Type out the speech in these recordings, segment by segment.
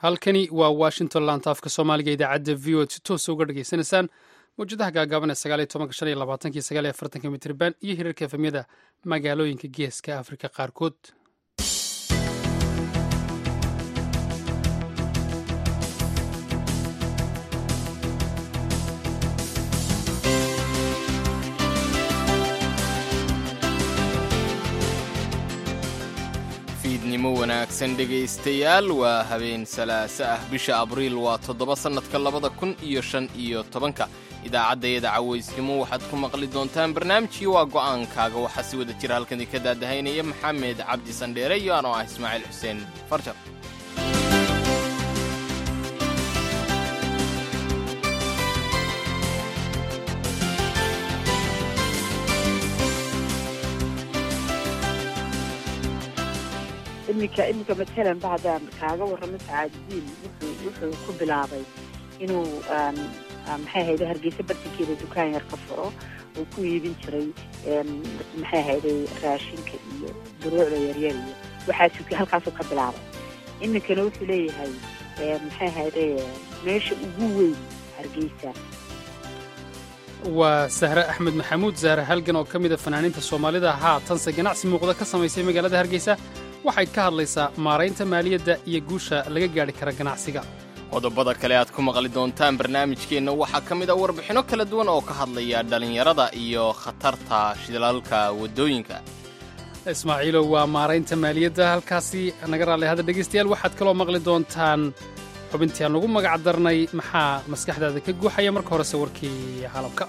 halkani waa washington laantaafka soomaaliga idaacadda v o si toosa uga dhageysanaysaan mawjadaha gaagaaban ee sagaaliyo tobanka shan iyo labaatanki sagaaliyo afartanka mitriban iyo hirarka efemyada magaalooyinka geeska afrika qaarkood fiidnimo wanaagsan dhegaystayaal waa habeen salaaso ah bisha abriil waa toddoba sannadka labada kun iyo shan iyo tobanka idaacaddayada cawaysnimo waxaad ku maqli doontaan barnaamijkii waa go'aankaaga waxaa si wada jira halkan idinka daadahaynaya maxamed cabdi sandheere iyo anoo ah ismaaciil xuseen farjar iminka iminka matalan bacdaan kaaga warramo sacaadidiin wuxuu wuxuu ku bilaabay inuu maxay ahayde hargeysa bartankeeda dukaan yar ka furo uu ku iibin jiray maxay ahayde raashinka iyo duruucda yaryar iyo waxaasuu halkaasuu ka bilaabay iminkana wuxuu leeyahay maxay ahayde meesha ugu weyn hargeysa waa sahre axmed maxamuud sahre halgan oo ka mida fanaaniinta soomaalida haatanse ganacsi muuqda ka samaysay magaalada hargeysa waxay ka hadlaysaa maaraynta maaliyadda iyo guusha laga gaadhi kara ganacsiga qodobada kale aad ku maqli doontaan barnaamijkeenna waxaa ka mid a warbixinno kala duwan oo ka hadlaya dhallinyarada iyo khatarta shidlalka waddooyinka ismaaciilow waa maaraynta maaliyadda halkaasi naga raalli hadda dhegaystayaal waxaad kaloo maqli doontaan xubintii aan ugu magac darnay maxaa maskaxdaada ka guuxaya marka horese warkii caalamka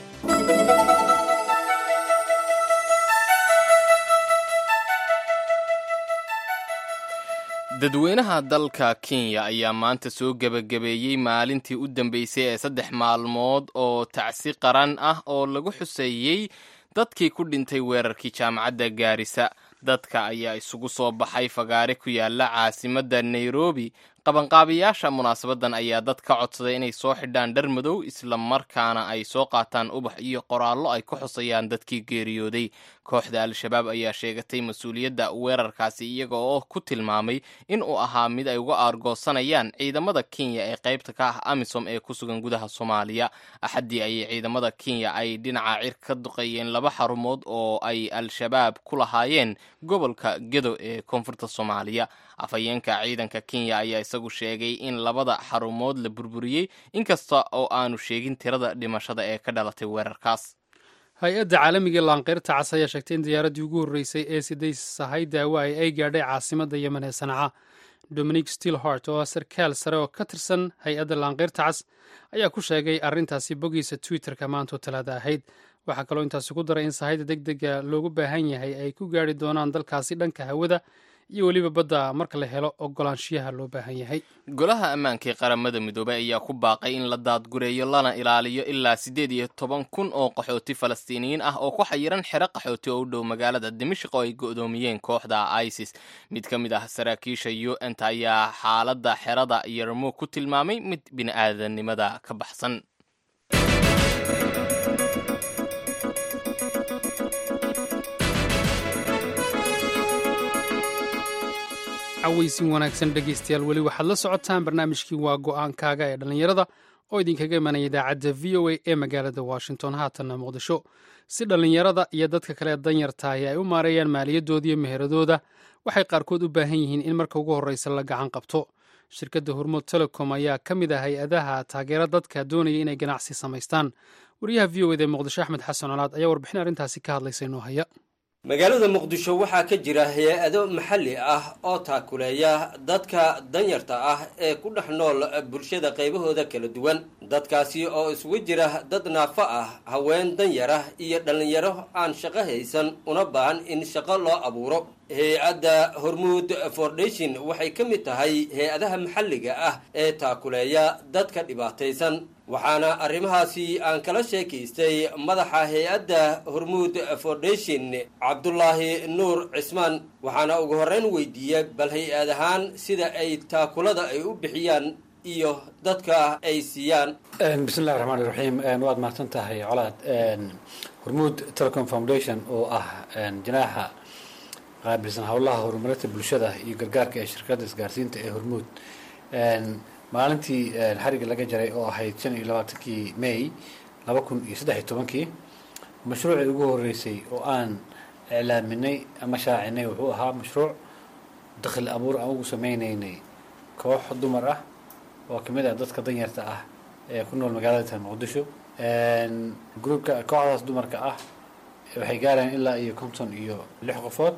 dadweynaha dalka kenya ayaa maanta soo gebagabeeyey maalintii u dambeysay ee saddex maalmood oo tacsi qaran ah oo lagu xuseeyey dadkii ku dhintay weerarkii jaamacadda gaarisa dadka ayaa isugu soo baxay fagaare ku yaala caasimadda nairobi qabanqaabiyaasha munaasabadan ayaa dad ka codsaday inay soo xidhaan dhar madow isla markaana ay soo qaataan ubax iyo qoraallo ay ku xusayaan dadkii geeriyooday kooxda al-shabaab ayaa sheegatay mas-uuliyadda weerarkaasi iyaga oo ku tilmaamay in uu ahaa mid ay uga aargoosanayaan ciidamada kenya ee qaybta ka ah amisom ee ku sugan gudaha soomaaliya axaddii ayay ciidamada kenya ay dhinaca cir ka duqeeyeen laba xarumood oo ay al-shabaab ku lahaayeen gobolka gedo ee koonfurta soomaaliya afhayeenka ciidanka kenya ayaa isagu sheegay in labada xarumood la burburiyey inkasta oo aanu sheegin tirada dhimashada ee ka dhalatay weerarkaas hay-adda caalamiga laanqeyrta cas ayaa sheegtay in diyaaraddii ugu horreysay ee siday sahay daawaay ay gaadhay caasimadda yemen ee sanaca dominic stilhart oo ah sarkaal sare oo ka tirsan hay-adda laanqeyrta cas ayaa ku sheegay arrintaasi boggiisa twitterka maantoo talaada ahayd waxaa kaloo intaasi ku daray in sahayda deg dega loogu baahan yahay ay ku gaadhi doonaan dalkaasi dhanka hawada iyo weliba badda marka la helo ogolaanshiyaha loo baahan yahay golaha ammaanka ee qaramada midoobay ayaa ku baaqay in la daadgureeyo lana ilaaliyo ilaa siddeed iyo toban kun oo qaxooti falastiiniyiin ah oo ku xayiran xero qaxooti oo u dhow magaalada dimashq oo ay go'doomiyeen kooxda isis mid ka mid ah saraakiisha u n ta ayaa xaaladda xerada yarmo ku tilmaamay mid bini'aadanimada ka baxsan cawaysin wanaagsan dhegaystayaal weli waxaad la socotaan barnaamijkii waa go'aankaaga ee dhallinyarada oo idinkaga imanaya idaacadda v o a ee magaalada washington haatanna muqdisho si dhallinyarada iyo dadka kale ee danyartaahi ay u maareeyaan maaliyaddooda iyo meheradooda waxay qaarkood u baahan yihiin in marka ugu horreysa la gacan qabto shirkadda hormood telecom ayaa ka mid ah hay-adaha taageera dadka doonaya inay ganacsi samaystaan wariyaha v o eda ee muqdisho axmed xasan colaad ayaa warbixin arrintaasi ka hadlaysa inoo haya magaalada muqdisho waxaa ka jira hay-ado maxalli ah oo taakuleeya dadka danyarta ah ee ku dhex nool bulshada qaybahooda kala duwan dadkaasi oo isugu jira dad naafo ah haween danyara iyo dhallinyaro aan shaqo haysan una baahan in shaqo loo abuuro hay-adda hormuud foundation waxay ka mid tahay hay-adaha maxalliga ah ee taakuleeya dadka dhibaataysan waxaana arrimahaasi aan kala sheekaystay madaxa hay-adda hormuud foundation cabdulaahi nuur cismaan waxaana ugu horreyn weydiiyey bal hay-ad ahaan sida ay taakulada ay u bixiyaan iyo dadka ay siiyaan bismillahi raxmaan iraxiim waad mahadsan tahay colaad hormuud telecom foundation oo ah janaaxa qaabilsan howlaha horumarinta bulshada iyo gargaarka ee shirkadda isgaarsiinta ee hormuud maalintii xariga laga jaray oo ahayd shan iyo labaatankii may laba kun iyo saddex iyo tobankii mashruucii ugu horeysay oo aan iclaaminay ama shaacinay wuxuu ahaa mashruuc dakhli abuur aan ugu sameyneynay koox dumar ah oo kamid ah dadka danyarta ah ee ku nool magaalada tan muqdisho groupka kooxdaas dumarka ah waxay gaarayaan ilaa iyo konton iyo lix qofood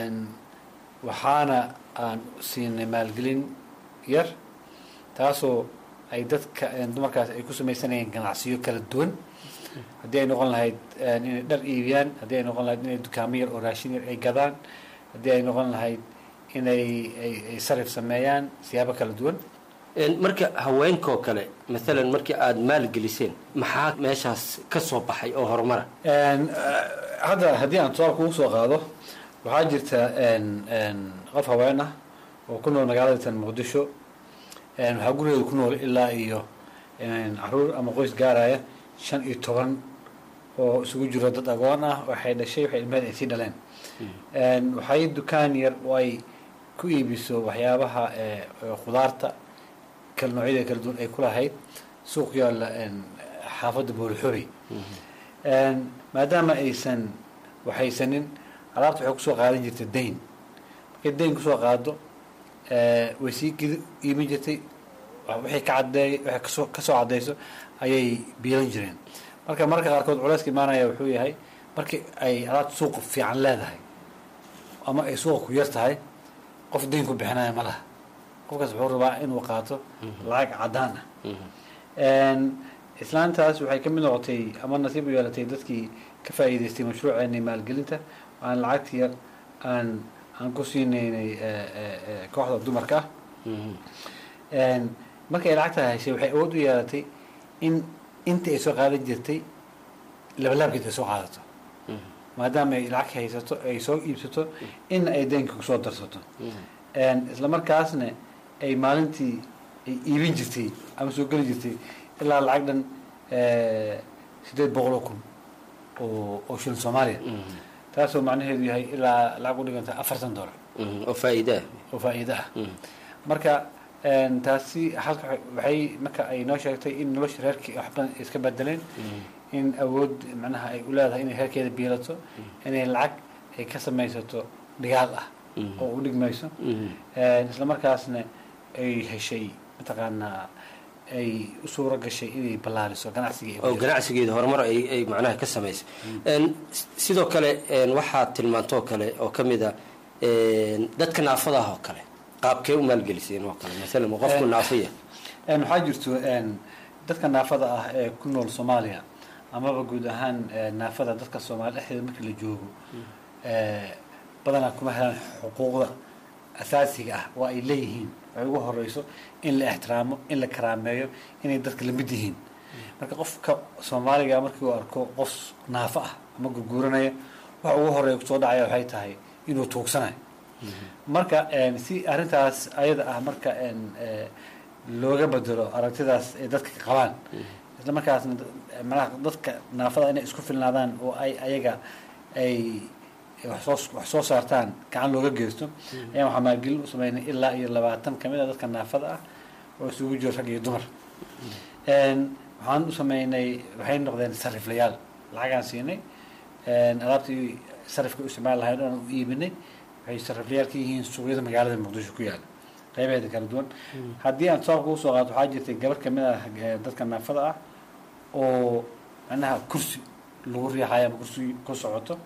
waxaana aan siinay maalgelin yar taasoo ay dadka dumarkaas ay ku samaysanayeen ganacsiyo kala duwan haddii ay noqon lahayd inay dhar iibiyaan haddii ay noqon lahayd inay dukaamo yar oo raashin yar ay gadaan haddii ay noqon lahayd inay ay sarif sameeyaan siyaabo kala duwan marka haweenkoo kale maalan markii aada maalgeliseen maxaa meeshaas ka soo baxay oo horumara hadda haddii aan tusaal kugu soo qaado waxaa jirta qof haween ah oo ku nool magaalada tan muqdisho waxaa gurigeeda ku nool ilaa iyo caruur ama qoys gaaraya shan iyo toban oo isugu jiro dad agoon ah waxay dhashay waxay ilmaheed ay sii dhaleen waxay dukaan yar oo ay ku iibiso waxyaabaha khudaarta kala noocyada kala duwan ay ku lahayd suuq yaalla xaafadda boolixori maadaama aysan waxaysanin alaabta waxay kusoo qaadan jirtay dayn markay dayn kusoo qaado way sii gidi iibin jirtay waxay ka cadeey waxay kasoo kasoo caddeyso ayay biilan jireen marka mararka qaarkood culeyska imaanaya wuxuu yahay markii ay alaabta suuqa fiican leedahay ama ay suuqa ku yar tahay qof dayn ku bixinaya ma laha qofkaas wuxuu rabaa inuu qaato lacag caddaan ah islaantaas waxay ka mid noqotay ama nasiib u yeelatay dadkii ka faa'iidaystay mashruuceeni maalgelinta aan lacagta yar aan aan ku siinaynay kooxda dumarka ah markay lacagta heshay waxay awood u yeelatay in inta ay soo qaadan jirtay labalaabkeed ay soo qaadato maadaama ay lacag haysato ay soo iibsato in ay deenka kusoo darsato isla markaasna ay maalintii ay iibin jirtay ama soo geli jirtay ilaa lacag dhan sideed boqol oo kun oo oo shilin soomaaliya taasoo macnaheedu yahay ilaa lacag u dhiganta afartan dollar oo faa'iidaa oo faa'iido ah marka taasi halka waxay marka ay noo sheegtay in nolosha reerkii wax badan iska bedeleen in awood macnaha ay u leedahay inay reerkeeda biilato inay lacag ay ka samaysato dhigaal ah oo u dhigmayso isla markaasna ay heshay mataqaanaa ay u suuro gashay inay ballaariso ganacsiga oo ganacsigeeda horumar ay ay macnaha ka samaysay sidoo kale waxaad tilmaantoo kale oo ka mid a dadka naafadaah oo kale qaabkee u maalgeliseen oo kale maalan ma qofku naafaya waxaa jirto dadka naafada ah ee ku nool soomaaliya amaba guud ahaan naafada dadka soomaaliya dhexdeeda markii la joogo badanaa kuma helaan xuquuqda asaasiga ah oo ay leeyihiin waxay ugu horeyso in la ixtiraamo in la karaameeyo inay dadka lamid yihiin marka qofka soomaaliga markii uu arko qof naafo ah ama gurguuranaya waxa ugu horeeya kusoo dhacaya waxay tahay inuu tuugsanayo marka si arrintaas ayada ah marka looga bedelo aragtidaas ay dadka qabaan isla markaasna manaha dadka naafada inay isku filnaadaan oo ay ayaga ay waxsoo wax soo saartaan gacan looga geysto ayaan waxaa maalgelin u sameynay ilaa iyo labaatan kamid a dadka naafada ah oo isugu jiro rag iyo dumar waxaan u sameynay waxay noqdeen sariflayaal lacagaan siinay alaabtii sarifka u isticmaali lahayn oan u iibinay waxay sariflayaal ka yihiin suuqyada magaalada muqdisho ku yaala qaybaheeda kala duwan haddii aan tusaal kugu soo qaato waxaa jirtay gabar kamid ah dadka naafada ah oo macnaha kursi lagu riixayo ama kursi ku socoto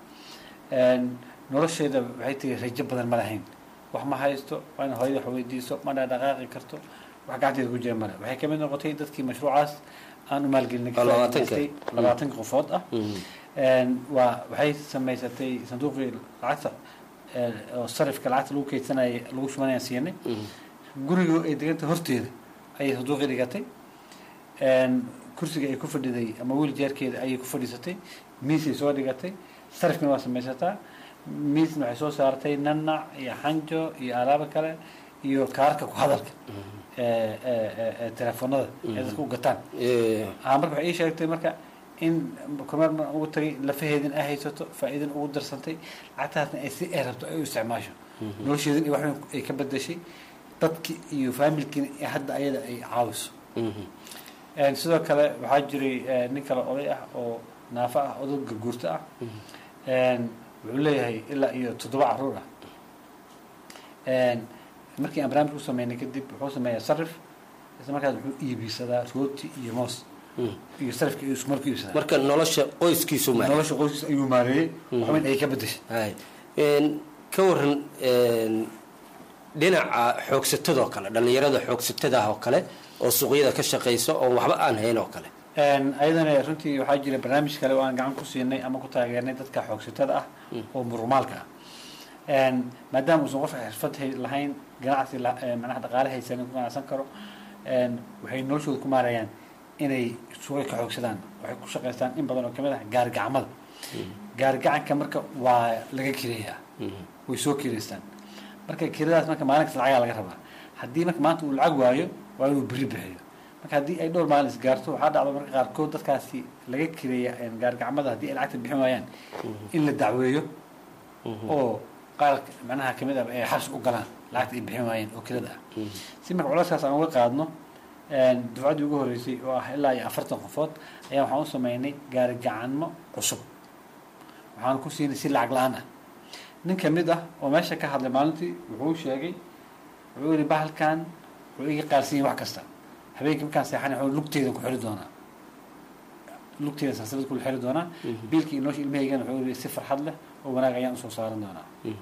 nolosheeda waxay tiri rajo badan ma lahayn wax ma haysto waa in hooyada wax weydiiso ma dhaqaaqi karto wax gacanteeda ku jira male waxay kamid noqotay dadkii mashruucaas aan u maalgelinay labaatanka qofood ah waa waxay samaysatay sanduuqii lacagta oo sarifka lacagta lagu keydsanaya lagu shubanaya siinay guriga ay deganta horteeda ayay sanduuqii dhigatay kursiga ay ku fadhiday ama wiiljeerkeeda ayay ku fadhiisatay miisay soo dhigatay sarifkana waa samaysataa miisna waxay soo saartay nanac iyo xanjo iyo alaabo kale iyo kaarka ku hadalka telefoonada ay dadka u gataan marka waxay ii sheegtay marka in kormeer mar ugu tagay lafaheedin ay haysato faa'iidin ugu darsantay lacagtaasna ay si ay rabto ay u isticmaasho nolosheedin iyo waxba ay ka bedeshay dadki iyo faamilkiina ee hadda ayada ay caawiso sidoo kale waxaa jiray nin kale oday ah oo naafo ah odag garguurto ah wuxuu leeyahay ilaa iyo toddoba caruur ah markii aan barnaamij u sameynay kadib wuxuu sameeyaa sarif isla markaas wuxuu iibisadaa rooti iyo moos iyo sarifka iyo isku markuu iibsadaa marka nolosha qoyskiisu ma nolosha qoyskiisa ayuu maareeyey waxweyn ay ka bedeshay hay ka waran dhinaca xoogsatadoo kale dhallinyarada xoogsatada ah oo kale oo suuqyada ka shaqaysa oo waxba aan hayn oo kale ayadana runtii waxaa jira barnaamij kale oo aan gacan ku siinay ama ku taageernay dadka xoogsatada ah oo murumaalka ah maadaama uusan qofka xirfad lahayn ganacsi manaha dhaqaale haysanin ku ganacsan karo waxay noloshooda ku maarayaan inay suuqay ka xoogsadaan waxay ku shaqaystaan in badan oo kamid ah gaarigacmada gaarigacanka marka waa laga kireeyaa way soo kireystaan marka kiradaas marka maalin kasta lacagaa laga rabaa haddii marka maanta uu lacag waayo waa inuu beri bixiyo marka haddii ay dhowr maalin isgaarto waxaa dhacda marka qaarkood dadkaasi laga kireeya gaarigacmada haddii ay lacagta bixin waayaan in la dacweeyo oo qaar macnaha kamid ah ay xabs u galaan lacagta ay bixin waayeen oo kirada ah si marka culeyskaas aan uga qaadno dufcaddii ugu horreysay oo ah ilaa iyo afartan qofood ayaa waxaan u sameynay gaarigacanmo cusub waxaan ku siinay si lacag la-aan ah nin kamid ah oo meesha ka hadlay maalintii wuxuu sheegay wuxuu yihi bahalkan wuxuu iga qaarsiiyey wax kasta habeenkii markaan seexanay wuxuu lugteedan ku xiri doonaa lugteeda sansabad ku xiri doonaa biilkii inoosha ilmahaygana wuxuu yihi si farxad leh oo wanaag ayaan usoo saaran doonaa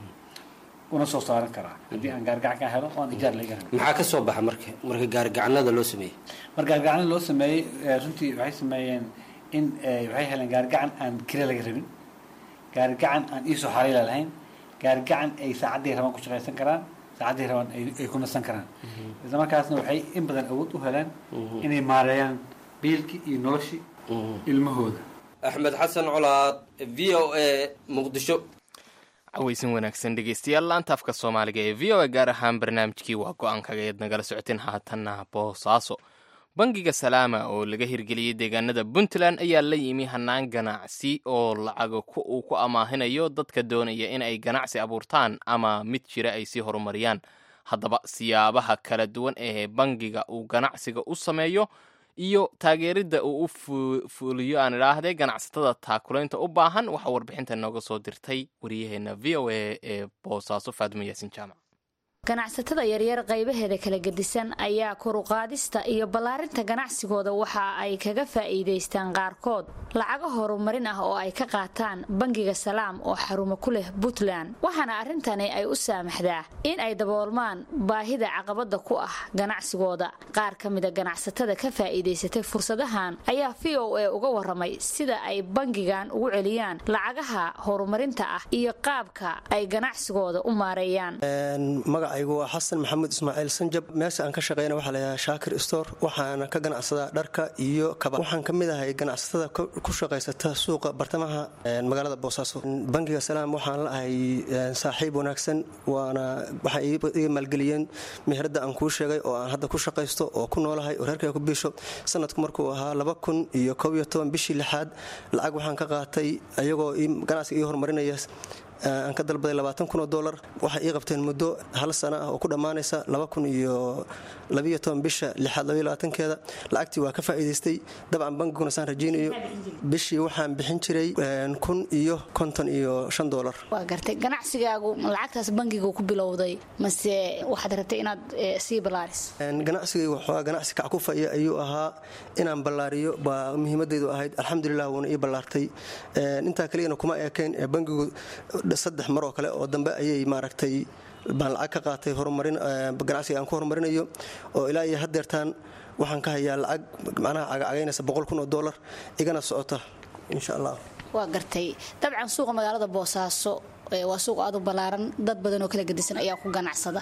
una soo saaran karaa haddii aan gaarigacan ka helo oo aan ijaar laga rabin maxaa ka soo baxa marka marka gaarigacanada loo sameeyey marka gaarigacanada loo sameeyey runtii waxay sameeyeen in waxay heleen gaarigacan aan kire laga rabin gaarigacan aan iisoo xariila lahayn gaarigacan ay saacadday rabaan ku shaqaysan karaan saacadday rabaan ay ku nasan karaan isla markaasna waxay in badan awood u heleen inay maareeyaan biilkii iyo noloshii ilmahooda axmed xasan colaad v o a muqdisho cawaysan wanaagsan dhegeystayaal laanta afka soomaaliga ee v o a gaar ahaan barnaamijkii waa go-aankaga eed nagala socoteen haatanna boosaaso bangiga salaama oo laga hirgeliyey deegaanada puntland ayaa la yimi hanaan ganacsi oo lacaga uu ku amaahinayo dadka doonaya in ay ganacsi abuurtaan ama mid jira ay sii horumariyaan haddaba siyaabaha kala duwan ee bangiga uu ganacsiga u sameeyo iyo taageeridda uu u fuliyo aan idhaahdee ganacsatada taakulaynta u baahan waxaa warbixinta nooga soo dirtay wariyaheenna v o a ee boosaaso faadimo yaasin jaamac ganacsatada yaryar qaybaheeda kala gedisan ayaa koruqaadista iyo ballaarinta ganacsigooda waxa ay kaga faa'iidaystaan qaarkood lacago horumarin ah oo ay ka qaataan bangiga salaam oo xarumo ku leh puntland waxaana arrintani ay u saamaxdaa in ay daboolmaan baahida caqabada ku ah ganacsigooda qaar ka mida ganacsatada ka faa'iidaysatay fursadahan ayaa v o a uga waramay sida ay bangigan ugu celiyaan lacagaha horumarinta ah iyo qaabka ay ganacsigooda u maareeyaan magacaygu waa xasan maxamuud ismaaciil sanjab meesha aan ka shaqeyna waxaa laydhahaa shaakir store waxaana ka ganacsadaa dharka iyo kaba waxaan ka mid ahay ganacsatada ku shaqaysata suuqa bartamaha magaalada boosaaso bangiga salaam waxaan la ahay saaxiib wanaagsan waana waxay iga maalgeliyeen meherada aan kuu sheegay oo aan hadda ku shaqaysto oo ku noolahay oo reerkayga ku biisho sanadku markuu ahaa laba kun iyo kob iyo toban bishii lixaad lacag waxaan ka qaatay ayagoo ganacsiga ii horumarinaya aan ka dalbaday labaatan kun oo dolar waxay ii qabteen muddo hal sana ah oo ku dhammaanaysa laba kun iyo labiyo toban bisha lixaad labaiyo labaatankeeda lacagtii waa ka faa'iidaystay dabcan bangiguna saan rajaynayo bishii waxaan bixin jiray kun iyo konton iyo shan dolar waa gartay ganacsigaagu lacagtaas bangiga ku bilowday mase waxaad rabtay inaad sii ballaaris ganacsigaygu waxoogaa ganacsi kackufaya ayuu ahaa inaan ballaariyo baa muhiimadaydu ahayd alxamdulilah wuuna ii ballaartay intaa kaliyana kuma eekayn bangigu saddex mar oo kale oo dambe ayay maaragtay baan lacag ka qaatay horumarin ganacsiga aan ku horumarinayo oo ilaa iyo haddeertaan waxaan ka hayaa lacag macnaha cagacagaynaysa boqol kun oo dollar igana socota insha allah waa gartay dabcan suuqa magaalada boosaaso waa suuq aad u ballaaran dad badan oo kala gedisan ayaa ku ganacsada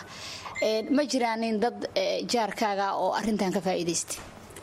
ma jiraanin dad jaarkaaga oo arintan ka faa'iidaystay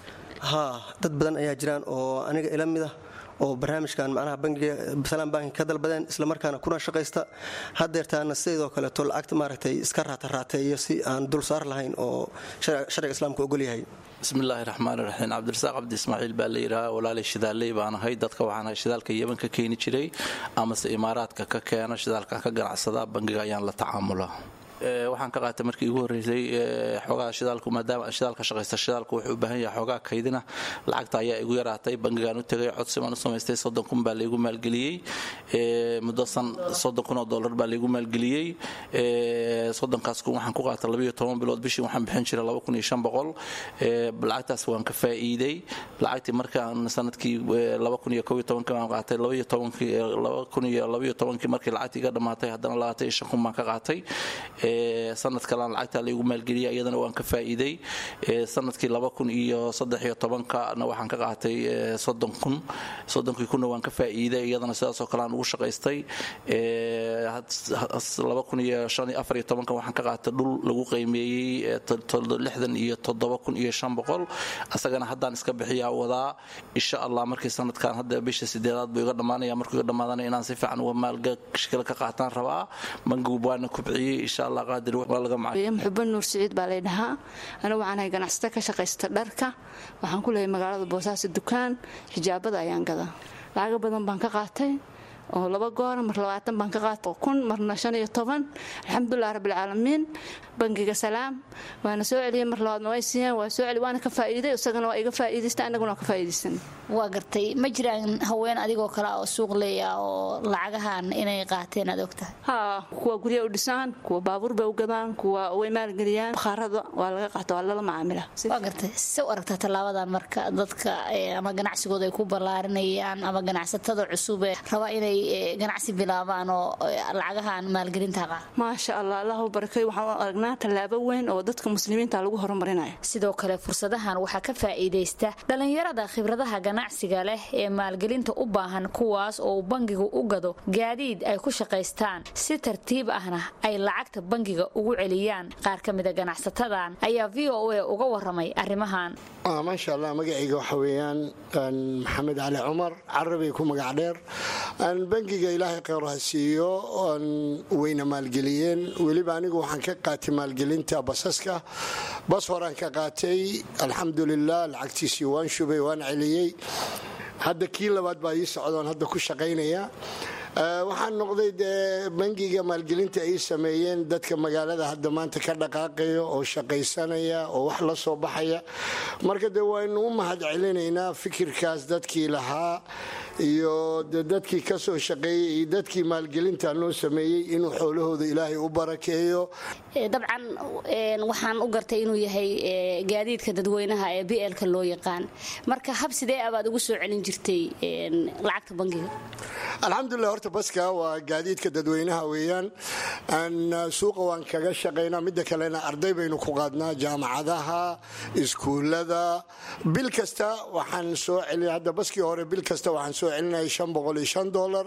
haa dad badan ayaa jiraan oo aniga ila mid ah oo barnaamijkan macnaha bangiga salaam banki ka dalbadeen islamarkaana kuna shaqaysta haddeertaana sidoo kaleeto lacagta maaragtay iska raataraateeyo si aan dul saar lahayn oo sharciga islaamka ogolyahay bismillaahi raxmaani raxiim cabdirasaaq cabdi ismaaciil baa la yidhahaa walaalay shidaaley baan ahay dadka waxaan ahay shidaalka yeman ka keeni jiray amase imaaraadka ka keena shidaalka ka ganacsada bangiga ayaan la tacaamulaa waxaan ka qaatay markii igu horreysay xoogaa shidaalku maadaama shidaalka shaqaysta shidaalku wuxuu u baahan yahay xoogaa kaydina lacagta ayaa igu yaraatay bangigaan u tegay codsi baan u samaystay soddon kun baa laygu maalgeliyey muddo san soddon kun oo dollar baa laygu maalgeliyey soddonkaas kun waxaan ku qaatay labayo toban bilood bishii waxaan bixin jiray laba kun iyo shan boqol lacagtaas waan ka faa'iiday lacagtii markaan sanadkii laba kun iyo kow iyo tobankii baan qaatay labaiyo tobankii laba kun iyo labaiyo tobankii markii lacagtii iga dhammaatay haddana labaatan iyo shan kun baan ka qaatay sanad kalean lacagtaa laygu maalgeliyay iyadana waan ka faa'iiday sanadkii laba kun iyo saddex iyo tobankana waxaan ka qaatay soddon kun soddonkii kunna waan ka faa'iiday iyadana sidaasoo kale aan ugu shaqaystay laba kun iyo shan iyo afar iyo tobanka waxaan ka qaatay dhul lagu qiimeeyey lixdan iyo toddoba kun iyo shan boqol asagana haddaan iska bixiyaa wadaa insha allah markii sanadkan hadda bisha sideedaad buu iga dhammaanaya markuu iga dhammaadana inaan si fiican uga maalgashkala ka qaataan rabaa bangigu waana kubciyey insha allah qaadir waa laga macay muxuba nuur siciid baa lay dhahaa anigu waxaan ahay ganacsata ka shaqaysta dharka waxaan ku leeyahay magaalada boosaaso dukaan xijaabada ayaan gadaa lacago badan baan ka qaatay oo laba goora mar labaatan baan ka qaata kun marna shan iyo toban alxamdulilah rabbilcaalamiin bangiga salaam waana soo celiyey mar labaadna way siiyeen waa soo celi waana ka faa'iiday isagana waa iga faa'iidaysta annaguna waa ka faa'iidaysan waa gartay ma jiraan haween adigoo kale oo suuq leeya oo lacagahan inay qaateen aad ogtahay haa kuwa gurya u dhisaan kuwa baabuur bay u gadaan kuwa way maalgeliyaan bakhaarada waa laga qaata waa lala macaamila waa gartay se u aragtaa tallaabadan marka dadka ama ganacsigooda ay ku ballaarinayaan ama ganacsatada cusub ee raba inay ganacsi bilaabaan oo lacagahan maalgelinta qaar maasha allah allahu barakay waxaan u aragnaa tallaabo weyn oo dadka muslimiinta lagu horumarinayo sidoo kale fursadahan waxaa ka faa'iidaysta dhallinyarada khibradaha ganacsiga leh ee maalgelinta u baahan kuwaas oo uu bangigu u gado gaadiid ay ku shaqaystaan si tartiib ahna ay lacagta bangiga ugu celiyaan qaar ka mida ganacsatadan ayaa v o a uga waramay arrimahan maasha allah magacayga waxa weeyaan maxamed cali cumar carabay ku magac dheer bangiga ilaahay kheyr ha siiyo wayna maalgeliyeen weliba anigu waxaan ka qaatay maalgelinta basaska bas horaan ka qaatay alxamdulilah lacagtiisii waan shubay waan celiyey hadda kii labaad baa ii socdoon hadda ku shaqaynaya waxaan noqday dee bangiga maalgelinta ay sameeyeen dadka magaalada hadda maanta ka dhaqaaqaya oo shaqaysanaya oo wax la soo baxaya marka dee waynu u mahad celinaynaa fikirkaas dadkii lahaa iyo de dadkii ka soo shaqeeyey iyo dadkii maalgelinta noo sameeyey inuu xoolahooda ilaahay u barakeeyo dabcan waxaan u gartay inuu yahay gaadiidka dadweynaha ee blka loo yaqaan marka hab sidee abaad ugu soo celin jirtay lacagta bangiga alxamdulilah horta baska waa gaadiidka dadweynaha weeyaan suuqa waan kaga shaqaynaa midda kalena arday baynu ku qaadnaa jaamacadaha iskuullada bil kasta waxaan soo celina hadda baskii hore bil kasta waxaan soo celinaya shan boqol iyo shan dolar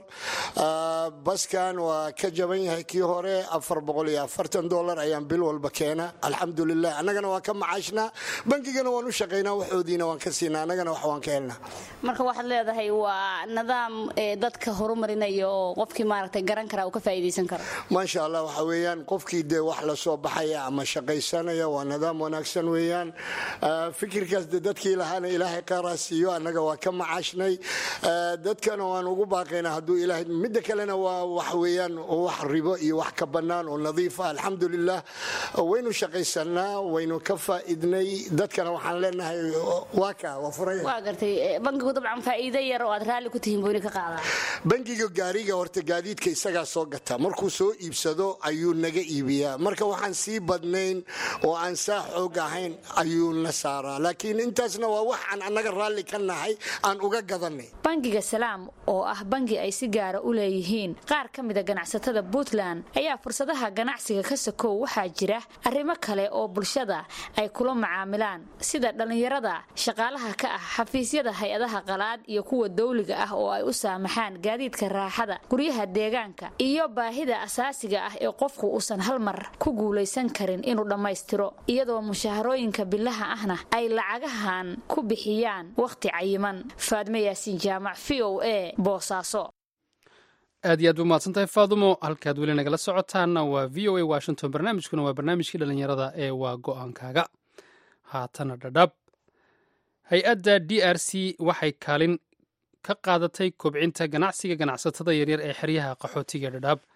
baskan waa ka jaban yahay kii hore afar boqol iyo afartan dolar ayaan bil walba keena alxamdulilah annagana waan ka macaashnaa bangigana waan u shaqaynaa waxoodiina waan ka siinaa annagana wax waan ka helnaa marka waxaad leedahay waa nidaam dadka horumarinaya oo qofkii maaragtay garan kara uu ka faa'iidaysan karo maasha allah waxa weeyaan qofkii dee wax la soo baxaya ama shaqaysanaya waa nidaam wanaagsan weeyaan fikirkaas de dadkii lahaana ilaahay qaaraa siiyo annaga waa ka macaashnay dadkana waan ugu baaqaynaa hadduu ilaahay midda kalena waa wax weeyaan wax ribo iyo wax ka bannaan oo nadiif ah alxamdulilah waynu shaqaysanaa waynu ka faa'iidnay dadkana waxaan leenahay waa kaa waa furay waa gartay bankigu dabcan faa'iido yar oo aad raalli ku tihiin booni ka qaadaa bangiga gaariga horta gaadiidka isagaa soo gata markuu soo iibsado ayuu naga iibiyaa marka waxaan sii badnayn oo aan saa xoog ahayn ayuu na saaraa laakiin intaasna waa wax aan annaga raalli ka nahay aan uga gadanay bangiga salaam oo ah bangi ay si gaara u leeyihiin qaar ka mida ganacsatada puntland ayaa fursadaha ganacsiga ka sakow waxaa jira arrimo kale oo bulshada ay kula macaamilaan sida dhallinyarada shaqaalaha ka ah xafiisyada hay-adaha qalaad iyo kuwa dawliga ah oo ay u saamaxaan gaadiidka raaxada guryaha deegaanka iyo baahida asaasiga ah ee qofku uusan hal mar ku guulaysan karin inuu dhammaystiro iyadoo mushaharooyinka bilaha ahna ay lacagahan ku bixiyaan wakhti cayiman faadme yaasiin jaamac v o a boosaaso aad iyo aad ba mahadsantahay faadumo halkaad weli nagala socotaanna waa v o a washington barnaamijkuna waa barnaamijkii dhallinyarada ee waa go-aankaaga haatana dhadhab hay-adda d r c waxay kaalin ka qaadatay kobcinta ganacsiga ganacsatada yaryar ee xeryaha qaxootiga dhadhaab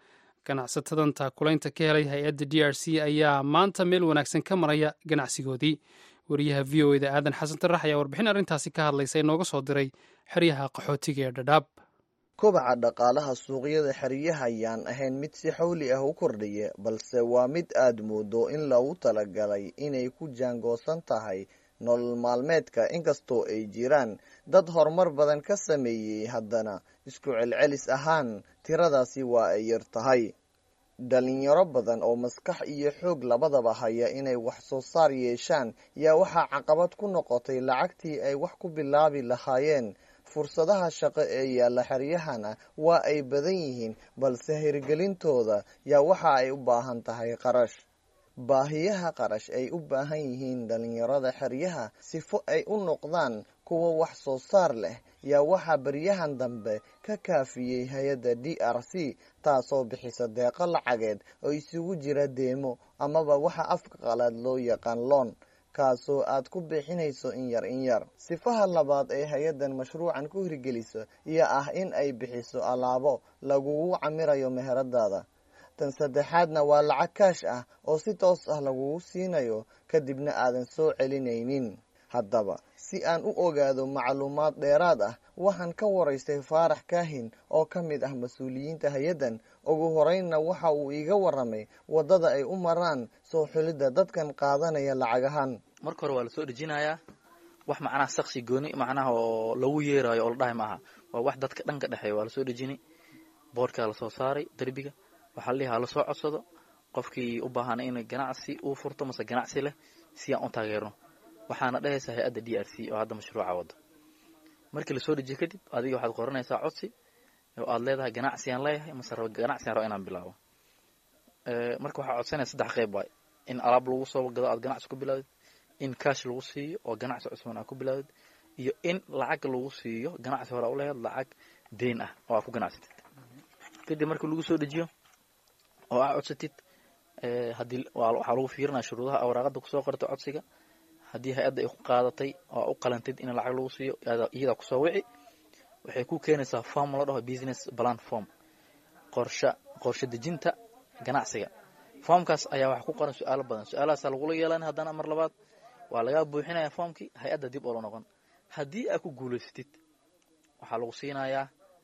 ganacsatadan taakulaynta ka helay hay-adda d r c ayaa maanta meel wanaagsan ka maraya ganacsigoodii wariyaha v o eda aadan xasan tarax ayaa warbixin arrintaasi ka hadlaysa inooga soo diray xeryaha qaxootiga ee dhadhaab kobaca dhaqaalaha suuqyada xeryaha ayaan ahayn mid si xawli ah u kordhaya balse waa mid aad moodo in lagu talagalay inay ku jaangoosan tahay nolol maalmeedka inkastoo ay jiraan dad horumar badan ka sameeyey haddana isku celcelis ahaan tiradaasi waa ay yar tahay dhalinyaro badan oo maskax iyo xoog labadaba haya inay wax soo saar yeeshaan yaa waxaa caqabad ku noqotay lacagtii ay wax ku bilaabi lahaayeen fursadaha shaqo ee yaalla xeryahana waa ay badan yihiin balse hirgelintooda yaa waxa ay u baahan tahay qarash baahiyaha qarash ay u baahan yihiin dhalinyarada xeryaha sifo ay u noqdaan kuwa wax soo saar leh yaa waxaa baryahan dambe ka kaafiyey hay-adda d r c taasoo bixisa deeqo lacageed oo isugu jira deemo amaba waxa afka qalaad loo yaqaan loon kaasoo aad ku bixinayso in yar in yar sifaha labaad ee hay-addan mashruucan ku hirgeliso iyo ah in ay bixiso alaabo lagugu camirayo meheradaada tan saddexaadna waa lacag kaash ah oo si toos ah lagugu siinayo kadibna aadan soo celinaynin haddaba si aan u ogaado macluumaad dheeraad ah waxaan ka waraystay faarax kaahin oo ka mid ah mas-uuliyiinta hay-addan ugu horeynna waxa uu iiga waramay waddada ay u maraan soo xulidda dadkan qaadanaya lacagahan marka hore waa lasoo dhejinayaa wax macnaha saksi gooni macnaha oo lagu yeerayo oo la dhahay maaha waa wax dadka dhanka dhexeeya waa lasoo dhejini boorkaa lasoo saaray derbiga waxaa la dhihaa lasoo codsado qofkii u baahana in ganacsi uu furto mase ganacsi leh si aan u taageerno waxaana dhehaysaa hay-adda d r c oo hadda mashruuca wadda markii lasoo dejiyo kadib adiga waxaad qoranaysaa codsi oo aad leedahay ganacsigaan leeyahay mase raba ganacsigaan raba inaan bilaabo marka waxaa codsanaya saddex qeyb waay in alaab lagu soo gado aad ganacsi ku bilaawdid in kaash lagu siiyo oo ganacsi cusban aad ku bilaawdid iyo in lacag lagu siiyo ganacsi hore uleheed lacag deyn ah oo aad ku ganacsatid kadib markii lagu soo dejiyo oo aa codsatid hadii waxaa lagu fiirinaya shuruudaha awraaqada kusoo qortay codsiga haddii hay-adda ay ku qaadatay oo u qalantid in lacag lagu siiyo iyadaa kusoo wici waxay ku keenaysaa form la dhaho business plan form qorsha qorshe dejinta ganacsiga formkaas ayaa waxaa ku qoran su-aalo badan su-aalahaasaa lagula yeelan haddana mar labaad waa lagaa buuxinaya formkii hay-adda dib oola noqon haddii aad ku guulaysatid waxaa lagu siinayaa